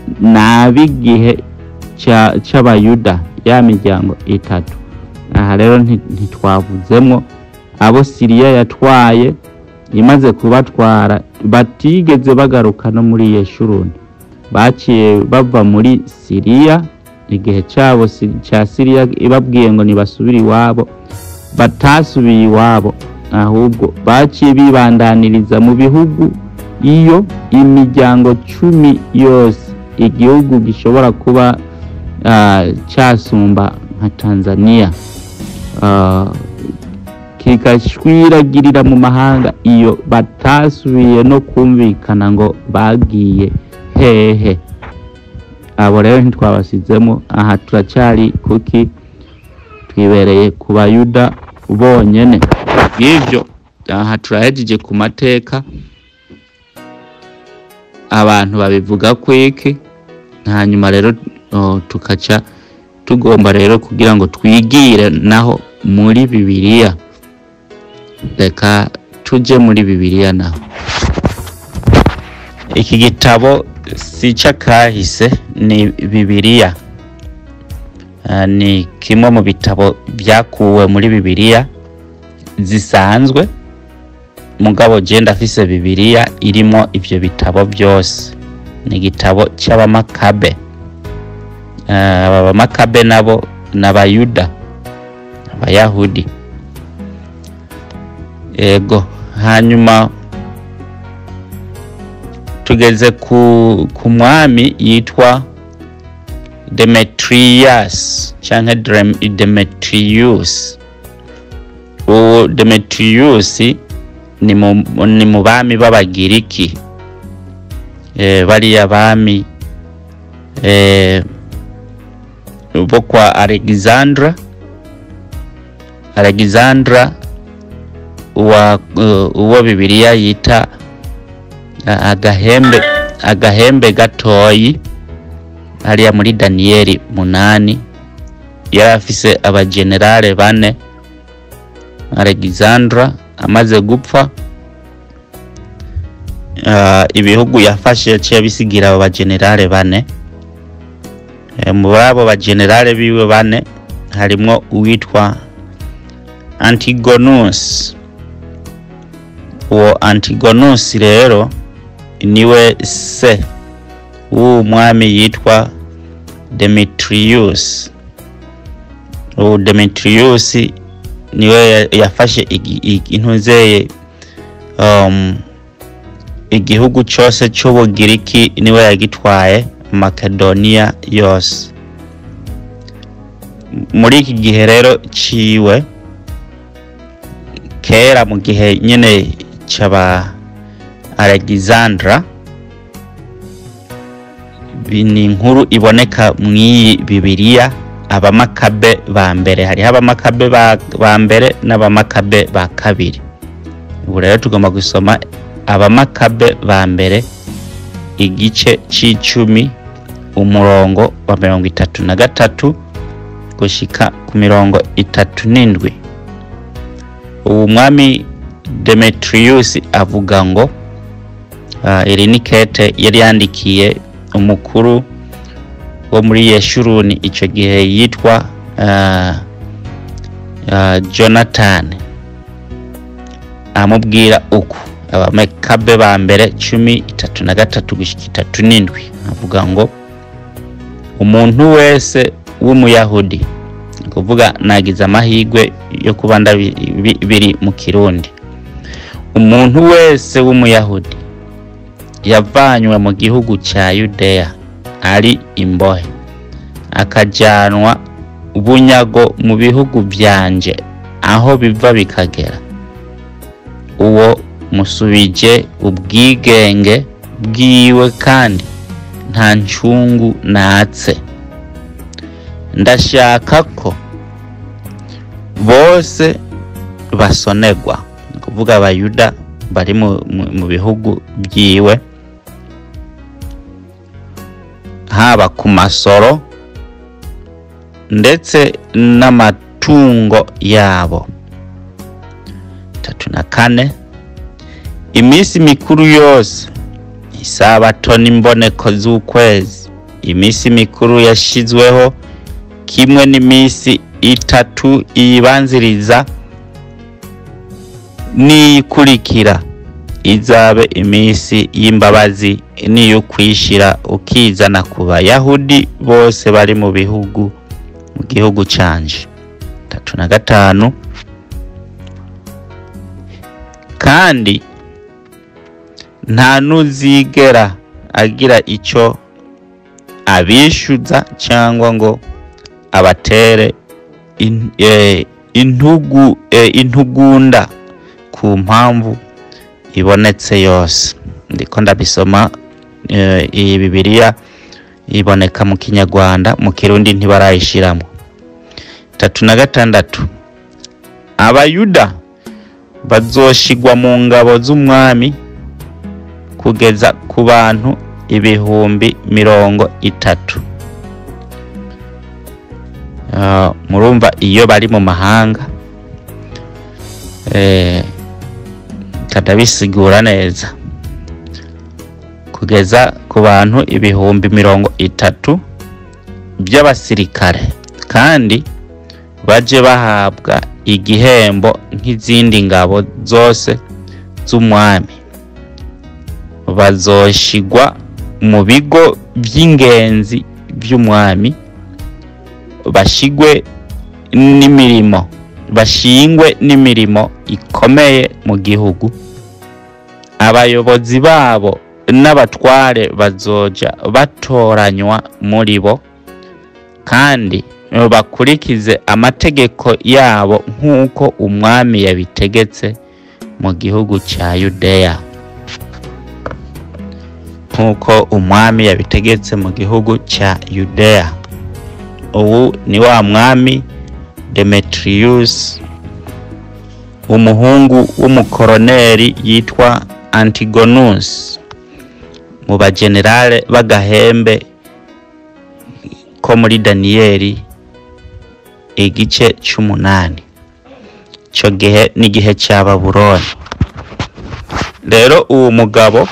ni ab'igihe cya- c'abayuda ya miryango itatu aha rero nti- ntitwavuzemo abo siriya yatwaye imaze kubatwara batigeze bagaruka no muri yeshuruni baciye bava muri siriya igihe cyabo si- cya siriya ibabwiye ngo nibasubire iwabo batasubiye iwabo ahubwo baciye bibandaniriza mu bihugu iyo imiryango cumi yose igihugu gishobora kuba ah, cyasumba nka tanzania Ah, kigashwiragirira mu mahanga iyo batasubiye no kumvikana ngo bagiye hehe abo rero ntitwabasizemo aha turacyari kuki twibereye ku bayuda bonyene bw'ibyo aha turahejeje ku mateka abantu babivuga kwiki hanyuma rero oh, tukaca tugomba rero kugira ngo twigire naho muri bibiliya reka tuje muri bibiliya naho iki gitabo si icy'akahise ni bibiliya Ah, ni kimwe mu bitabo byakuwe muri bibiliya zisanzwe mugabo je ndafise bibiliya irimo ivyo bitabo byose ni igitabo cy'abamakabe Ah, aba bamakabe nabo ni abayuda abayahudi ego hanyuma tugeze ku, ku mwami yitwa demetrius canke Drem- demetrius uwo demetrius ni mu, ni mu bami b'abagiriki e, bariya bami e, bo kwa alexandra alexandra wa uh, uwo bibiliya yita a- agahembe agahembe gatoyi hariya muri daniyeli munani yari afise abagenerale bane alexandra amaze gupfa uh, ibihugu yafashe yaciye abisigira abo bagenerale bane e, muri abo bagenerale biwe bane harimwo uwitwa antigonus uwo antigonus rero niwe se w'uwo mwami yitwa demetrius uwo demetrius niwe ya- yafashe igi- igi- intuzeye um, igihugu cyose cy'ubugiriki niwe yagitwaye makedoniya yose muri iki gihe rero ciwe kera mu gihe nyine cy'aba alexandra Bi- ni inkuru iboneka mu iyi bibiliya abamakabe ba mbere hariho abamakabe ba, ba mbere n'abamakabe ba kabiri ubu rero tugomba gusoma abamakabe ba mbere igice c'icumi umurongo wa mirongo itatu na gatatu gushika ku mirongo itatu n'indwi ubu mwami demetrius avuga ngo ah, iri ni kete yari yandikiye umukuru wo muri yeshuruni icyo gihe yitwa ah, ah, jonathan amubwira uku abamekabe ba mbere cumi itatu na gatatu gushyika itatu n'indwi avuga ngo umuntu wese w'umuyahudi ni kuvuga nagize amahirwe yo kuba ndabi- bi- biri mu kirundi umuntu wese w'umuyahudi yavanywe mu gihugu cya yudeya ari imbohe akajyanwa bunyago mu bihugu byanje aho biva bikagera uwo musubije ubwigenge bwiwe kandi nta ncungu natse ndashaka ko bose basonerwa ni kuvuga abayuda bari mu, mu, mu bihugu byiwe haba ku masoro ndetse n'amatungo yabo tatu na kane iminsi mikuru yose isabato n'imboneko z'ukwezi iminsi mikuru yashizweho kimwe n'iminsi itatu iyibanziriza n'iyikurikira izabe iminsi y'imbabazi n'iyo kwishira ukizana ku bayahudi bose bari mu bihugu mu gihugu canje tatu na gatanu kandi nta n'uzigera agira icyo abishyuza cyangwa ngo abatere in- eh, intugu eh, intugunda ku mpamvu ibonetse yose ndiko ndabisoma eh, iyi bibiliya iboneka mu kinyarwanda mu kirundi ntibarayishiramo tatu na gatandatu abayuda bazoshigwa mu ngabo z'umwami kugeza ku bantu ibihumbi mirongo itatu Ah, murumva iyo bari mu mahanga eh, kadabisigura neza kugeza ku bantu ibihumbi mirongo itatu by'abasirikare kandi baje bahabwa igihembo nk'izindi ngabo zose z'umwami bazoshigwa mu bigo by'ingenzi by'umwami bashigwe n'imirimo bashingwe n'imirimo ikomeye mu gihugu abayobozi babo n'abatware bazoja batoranywa muri bo kandi bakurikize amategeko yabo nk'uko umwami yabitegetse mu gihugu cya yudeya nk'uko umwami yabitegetse mu gihugu cya yudeya ubu ni wa mwami demetrius umuhungu w'umukoroneri yitwa antigonus mu bagenerale b'agahembe ko muri daniyeli igice cy'umunani icyo gihe n'igihe cya babuloni rero uwo mugabo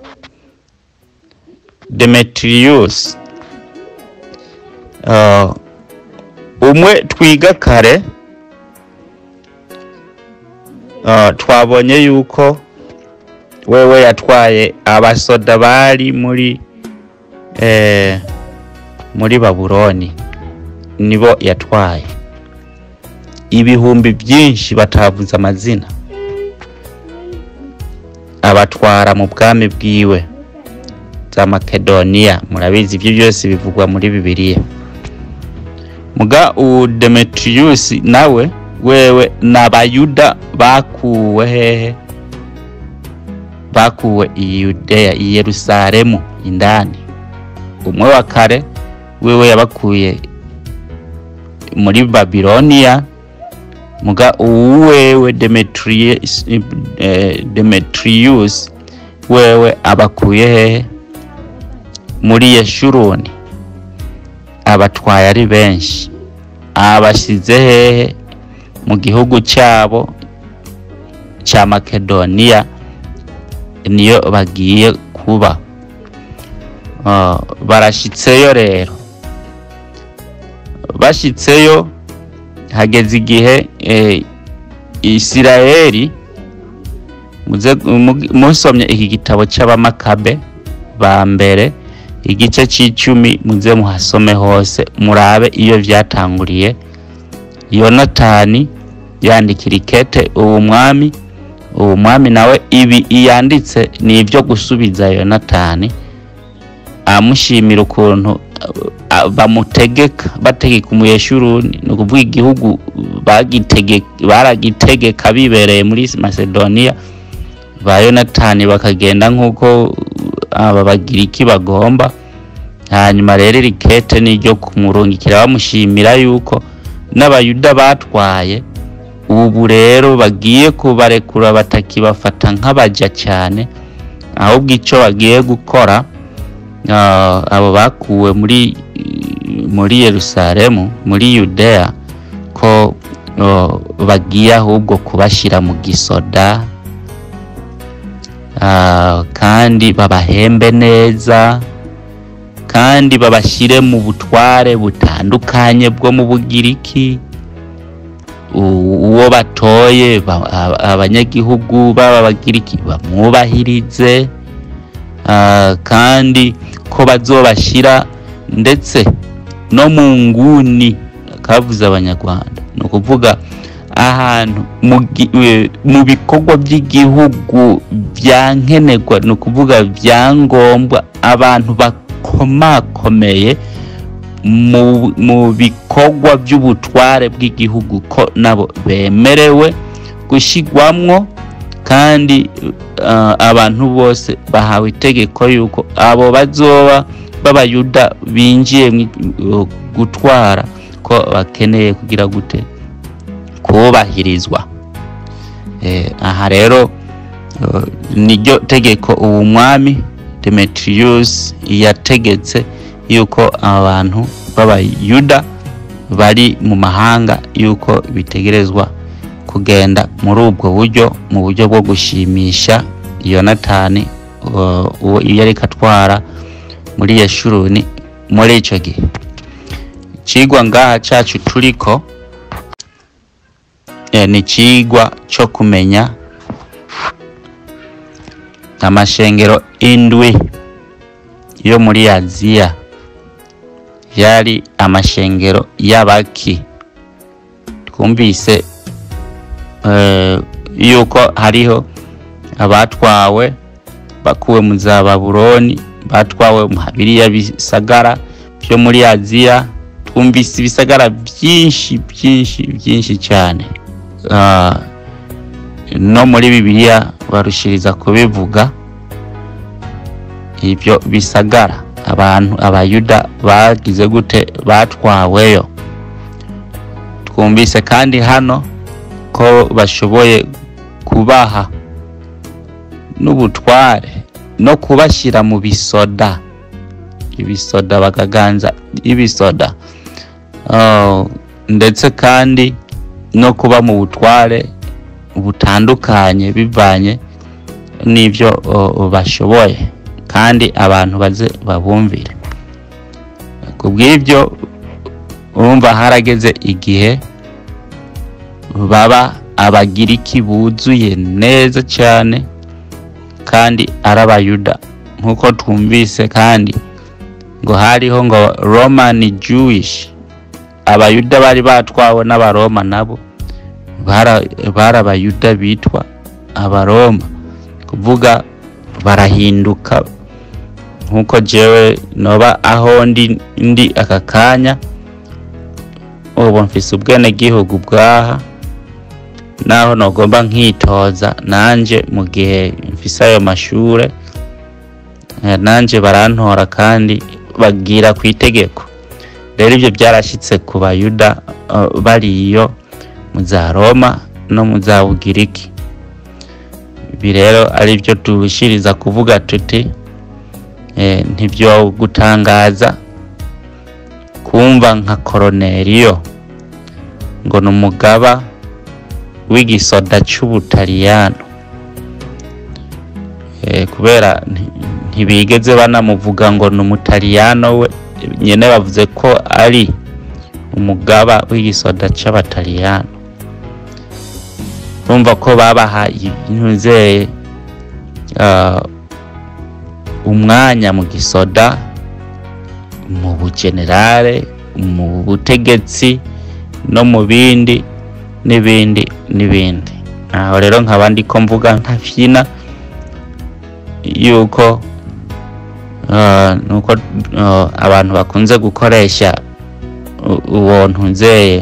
demetrius uh, umwe twiga kare uh, twabonye yuko wewe yatwaye abasoda bari muri eh, muri babuloni nibo yatwaye ibihumbi byinshi batavuze amazina abatwara mu bwami bwiwe za makedoniya murabizi ibyo byose bivugwa muri bibiliya muga uwu demetrius nawe wewe n'abayuda bakuwe hehe bakuwe i yudeya i yerusalemu indani umwe wa kare wewe yabakuye muri babiloniya muga uwewe demetrius, eh, demetrius wewe abakuye hehe muri yeshuruni abatwaye ari benshi abashyize hehe mu gihugu cyabo cya makedoniya niyo bagiye kuba Ah, barashyitseyo rero bashyitseyo hageze igihe eh, isirayeli muze- mu- musomye iki gitabo cy'abamakabe ba mbere igice cy'icumi muze muhasome hose murabe iyo byatanguriye yonatani yandikira ikete uwo mwami uwo mwami nawe ibi yanditse ni ibyo gusubiza yonatani amushimira ukuntu uh, bamutegeka bategeka umuyeshuruni ni ukuvuga igihugu bagitege- baragitegeka bibereye muri macedonia ba yonatani bakagenda nk'uko aba bagiriki bagomba hanyuma rero iri kete ni iryo kumurungikira bamushimira yuko n'abayuda batwaye ubu rero bagiye kubarekura batakibafata nk'abaja cyane ahubwo icyo bagiye gukora ah, abo bakuwe muri muri yerusalemu muri yudeya ko oh, bagiye ahubwo kubashyira mu gisoda ah, kandi babahembe neza kandi babashyire mu butware butandukanye bwo mu bugiriki U- uwo batoye ba- a- abanyagihugu baba bagiriki bamwubahirize Ah, kandi ko bazobashyira ndetse no mu nguni kavuze abanyarwanda ni ukuvuga ahantu mu gi- eh, mu bikorwa by'igihugu byankenerwa ni ukuvuga byangombwa abantu bakomakomeye mu, mu bikorwa by'ubutware bw'igihugu ko nabo bemerewe gushyirwamwo kandi uh, abantu bose bahawe itegeko yuko abo bazoba b'abayuda binjiye mu uh, gutwara ko bakeneye kugira gute kubahirizwa eh, aha rero uh, niryo tegeko ubu mwami Demetrius yategetse yuko abantu b'abayuda bari mu mahanga yuko bitegerezwa kugenda muri ubwo buryo mu buryo bwo gushimisha yonatani uh, uwo iyo ariko atwara muri yeshuruni muri icyo gihe ikigwa ngaha cyacu turiko eh, ni ikigwa cyo kumenya amashengero indwi yo muri aziya yari amashengero y'abaki twumvise eh, yuko hariho abatwawe bakuwe mu za babuloni batwawe mu biriya bisagara byo muri aziya twumvise ibisagara byinshi byinshi byinshi cyane Ah, no muri bibiliya barushiriza kubivuga ibyo bisagara abantu abayuda bagize gute batwaweyo twumvise kandi hano ko bashoboye kubaha n'ubutware no kubashyira mu bisoda ibisoda bakaganza ibisoda Ah, ndetse kandi no kuba mu butware butandukanye bivanye n'ibyo oh, bashoboye kandi abantu baze babumvire ku bw'ibyo urumva harageze igihe baba abagiriki buzuye neza cyane kandi ari abayuda nk'uko twumvise kandi ngo hariho ngo roman jewish abayuda bari batwawe n'abaroma nabo bara- bari abayuda bitwa abaroma kuvuga barahinduka nk'uko jewe noba aho ndi ndi aka kanya ubu mfise ubwenegihugu bwaha naho nogomba nkitoza nanje mu gihe mfise ayo mashure eh, nanje barantora kandi bagira ku itegeko rero ibyo byarashyitse ku bayuda eh, bariyo mu za roma no mu za bugiriki ibi rero ari byo turushiriza kuvuga tuti eh, ntibyo gutangaza kumva nka koroneriyo ngo ni umugaba w'igisoda cy'ubutaliyano eh, kubera nti- ntibigeze banamuvuga ngo ni umutaliyano we nyine bavuze ko ari umugaba w'igisoda cy'abataliyano urumva ko babahaye intuze uh, umwanya mu gisoda mu bugenerale mu butegetsi no mu bindi n'ibindi n'ibindi aho rero nkaba ndi ko mvuga ntafyina yuko uh, nuko uh, abantu bakunze gukoresha u- uwo ntunzeye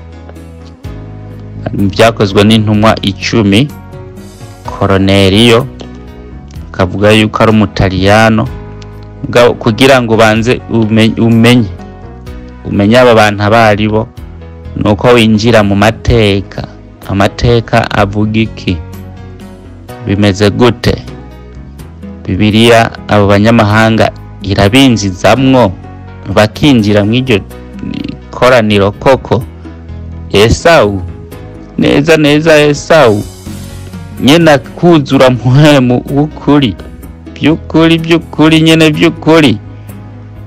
byakozwe n'intumwa icumi koroneriyo akavuga yuko ari umutaliyano Mugabo kugira ngo ubanze ume- umenye umenye aba bantu abo ari bo ni uko winjira mu mateka amateka avuga iki bimeze gute bibiliya abo banyamahanga irabinjizamwo bakinjira mu iryo koraniro koko esawu neza neza esawu nyine kuzura muhemu w'ukuri by'ukuri by'ukuri nyine by'ukuri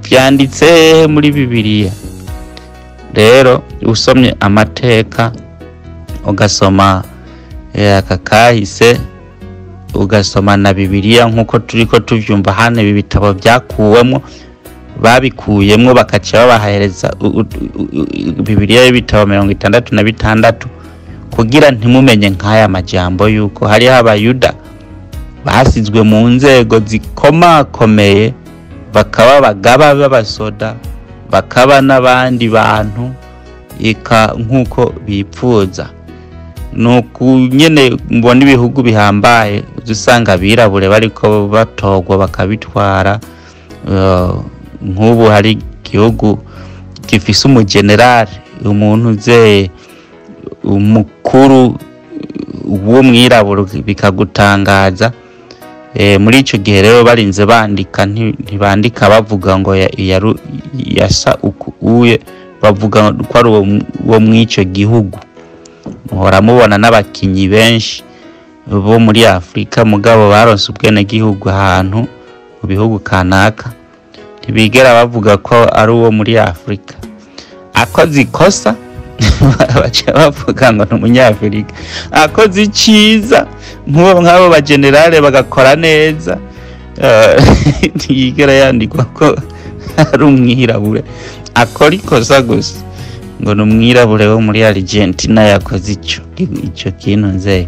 byanditse muri bibiliya rero usomye amateka ugasoma eh, aka kahise ugasoma na bibiliya nk'uko turi ko tuvyumva hano ibi bitabo byakuwemo babikuyemwo bakaca babahereza u- u- u- u- bibiliya y'ibitabo mirongo itandatu na bitandatu kugira ntimumenye nk'aya majambo yuko hariho abayuda basizwe mu nzego zikomakomeye bakaba abagaba b'abasoda bakaba n'abandi bantu eka nk'uko bipfuza nuku nyene mbona ibihugu bihambaye uza usanga abirabure bariko batogwa bakabitwara eh, nk'ubu hari igihugu gifise umugenerali umuntu uzeye umukuru w'umwirabura bikagutangaza Eh, muri ico gihe rero barinze bandika nti- ntibandika bavuga ngo ya- yaru- yasa uku uye bavuga ko ari uwo mu- wo mw'ico gihugu muhora mubona n'abakinyi benshi bo muri afurika mugabo baronse ubwenegihugu ahantu mu bihugu kanaka ntibigera bavuga ko ari uwo muri afurika akoze ikosa baca bavuga ngo ni umunyafurika akoze iciza nk'uwo nk'abo bagenerale bagakora neza eh, ntiyigera yandikwa ko ari umwirabure akora ikosa gusa ngo ni umwirabure wo muri argentina yakoze ico ico kintu nzeye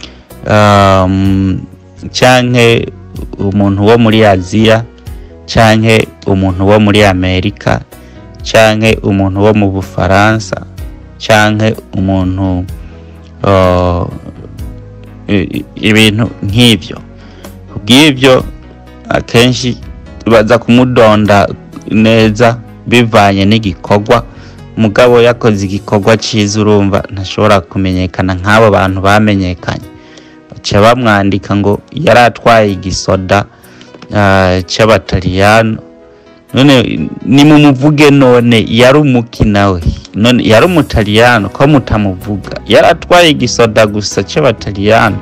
um, canke umuntu wo muri aziya canke umuntu wo muri amerika canke umuntu wo mu bufaransa canke umuntu uh, i- i- ibintu nk'ivyo kubw'ivyo akenshi baza kumudonda neza bivanye n'igikorwa mugabo yakoze igikorwa ciza urumva ntashobora kumenyekana nk'abo bantu bamenyekanye baca bamwandika ngo yari atwaye igisoda ah, c'abataliyano none nimumuvuge none yari umuki nawe none yari umutaliyano ko mutamuvuga yari atwaye igisoda gusa c'abataliyano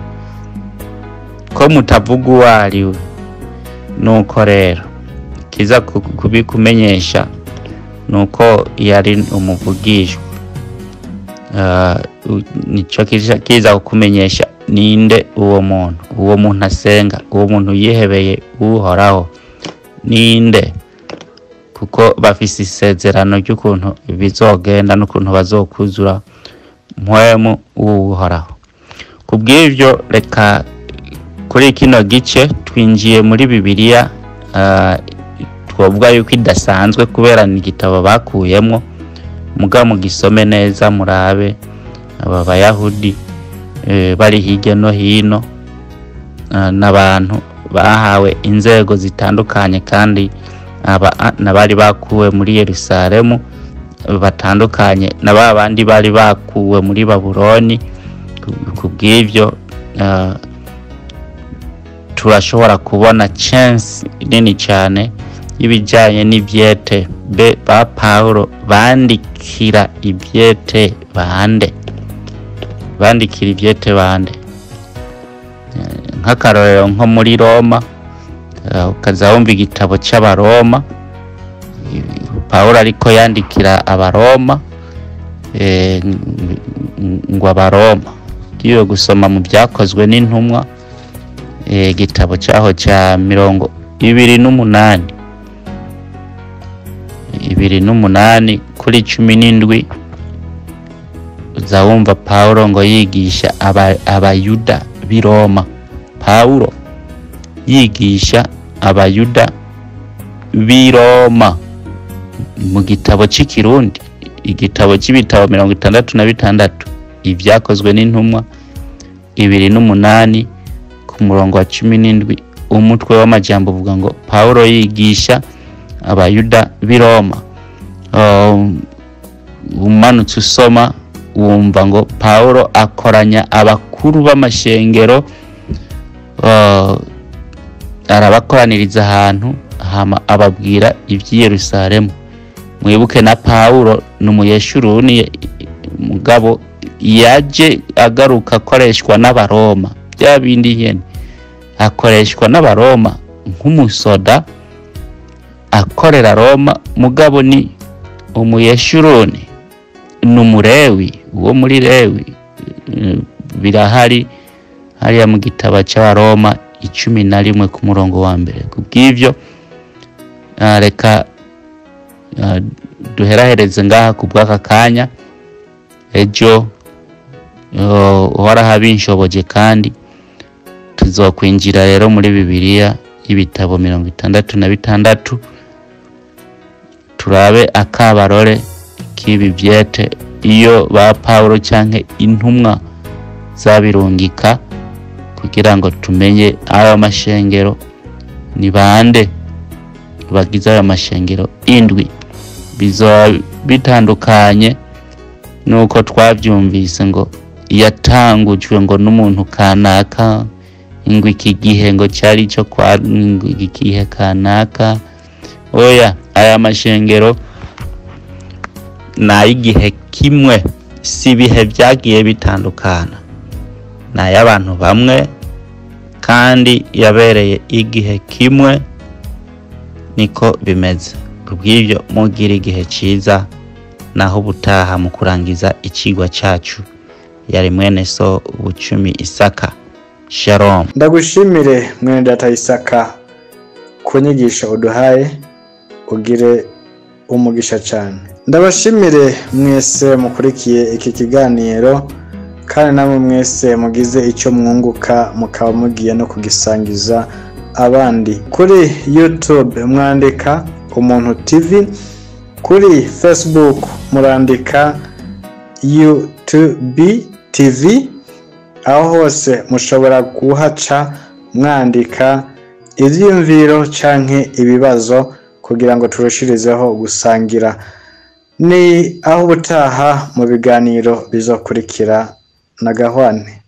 ko mutavuga uwo ari we nuko rero kiza ku- kubikumenyesha nuko yari umuvugishwa Ah, u- nico kiza kiza kukumenyesha ninde uwo muntu uwo muntu asenga uwo muntu yihebeye uhoraho ninde kuko bafise isezerano ry'ukuntu bizogenda n'ukuntu bazokuzura mpwemu w'uhoraho kubw'ivyo reka kuri kino gice twinjiye muri bibiliya ah, twovuga yuko idasanzwe kubera ni igitabo bakuyemwo muga mugisome neza murabe aba bayahudi eh, bari hirya no hino ah, n'abantu bahawe inzego zitandukanye kandi aba n'abari bakuwe muri yerusalemu batandukanye na ba bandi bari bakuwe muri babuloni Ku- kubw'ivyo ah, turashobora kubona chance nini cyane y'ibijyanye n'ibyete be ba pawulo bandikira ibyete bande bandikira ibyete bande Eh, nk'akarorero nko muri roma eh, ukaza wumva igitabo cy'abaroma Eh, pawulo ariko yandikira abaroma eh, ng- ng- ngo abaroma ugiye gusoma mu byakozwe n'intumwa eh, igitabo cyaho cya mirongo ibiri n'umunani ibiri n'umunani kuri cumi n'indwi uza wumva pawulo ngo yigisha aba- abayuda b'i roma pawulo yigisha abayuda b'i roma mu gitabo cy'ikirundi igitabo cy'ibitabo mirongo itandatu na bitandatu ibyakozwe n'intumwa ibiri n'umunani ku murongo wa cumi n'indwi umutwe w'amajambo uvuga ngo pawulo yigisha abayuda b'i roma Um, umanutse usoma wumva ngo pawulo akoranya abakuru b'amashengero uh, arabakoraniriza ahantu hama ababwira iby'i yerusalemu mwibuke na pawulo ni umuyeshuruni mugabo yaje agaruka akoreshwa n'abaroma bya bindi nyene akoreshwa n'abaroma nk'umusoda akorera roma mugabo ni umuyeshuruni ni umurewi uwo muri rewi eh, birahari hariya mu gitabo cy'abaroma icumi na rimwe ku murongo wa mbere ku bw'ibyo ah, reka ah, duherahereze ngaha ku bw'aka kanya ejo oh, uhoraho abinshoboje kandi tuzokwinjira rero muri bibiliya y'ibitabo mirongo itandatu na bitandatu turabe akabarore k'ibi byete iyo ba pawulo cyangwa intumwa zabirungika kugira ngo tumenye ayo mashengero ni bande bagize ayo mashengero indwi bizoba bitandukanye nuko twabyumvise ngo yatangujwe ngo n'umuntu kanaka ngo iki gihe ngo cyari cyo kwa ngo iki gihe kanaka oya aya mashengero ni ay'igihe kimwe si ibihe byagiye bitandukana ni ay'abantu bamwe kandi yabereye igihe kimwe niko bimeze kubw'ibyo mugira igihe cyiza naho ubutaha mu kurangiza ikigwa cyacu yari mwene so bucumi isaka shalom ndagushimire mwene data isaka ku nyigisho uduhaye ugire umugisha cyane ndabashimire mwese mukurikiye iki kiganiro kandi namwe mwese mugize icyo mwunguka mukaba mugiye no kugisangiza abandi kuri youtube mwandika umuntu tv kuri facebook murandika utb tv aho hose mushobora kuhaca mwandika ibyiyumviro canke ibibazo kugira ngo turushirizeho gusangira ni aho ubutaha mu biganiro bizokurikira na gahwane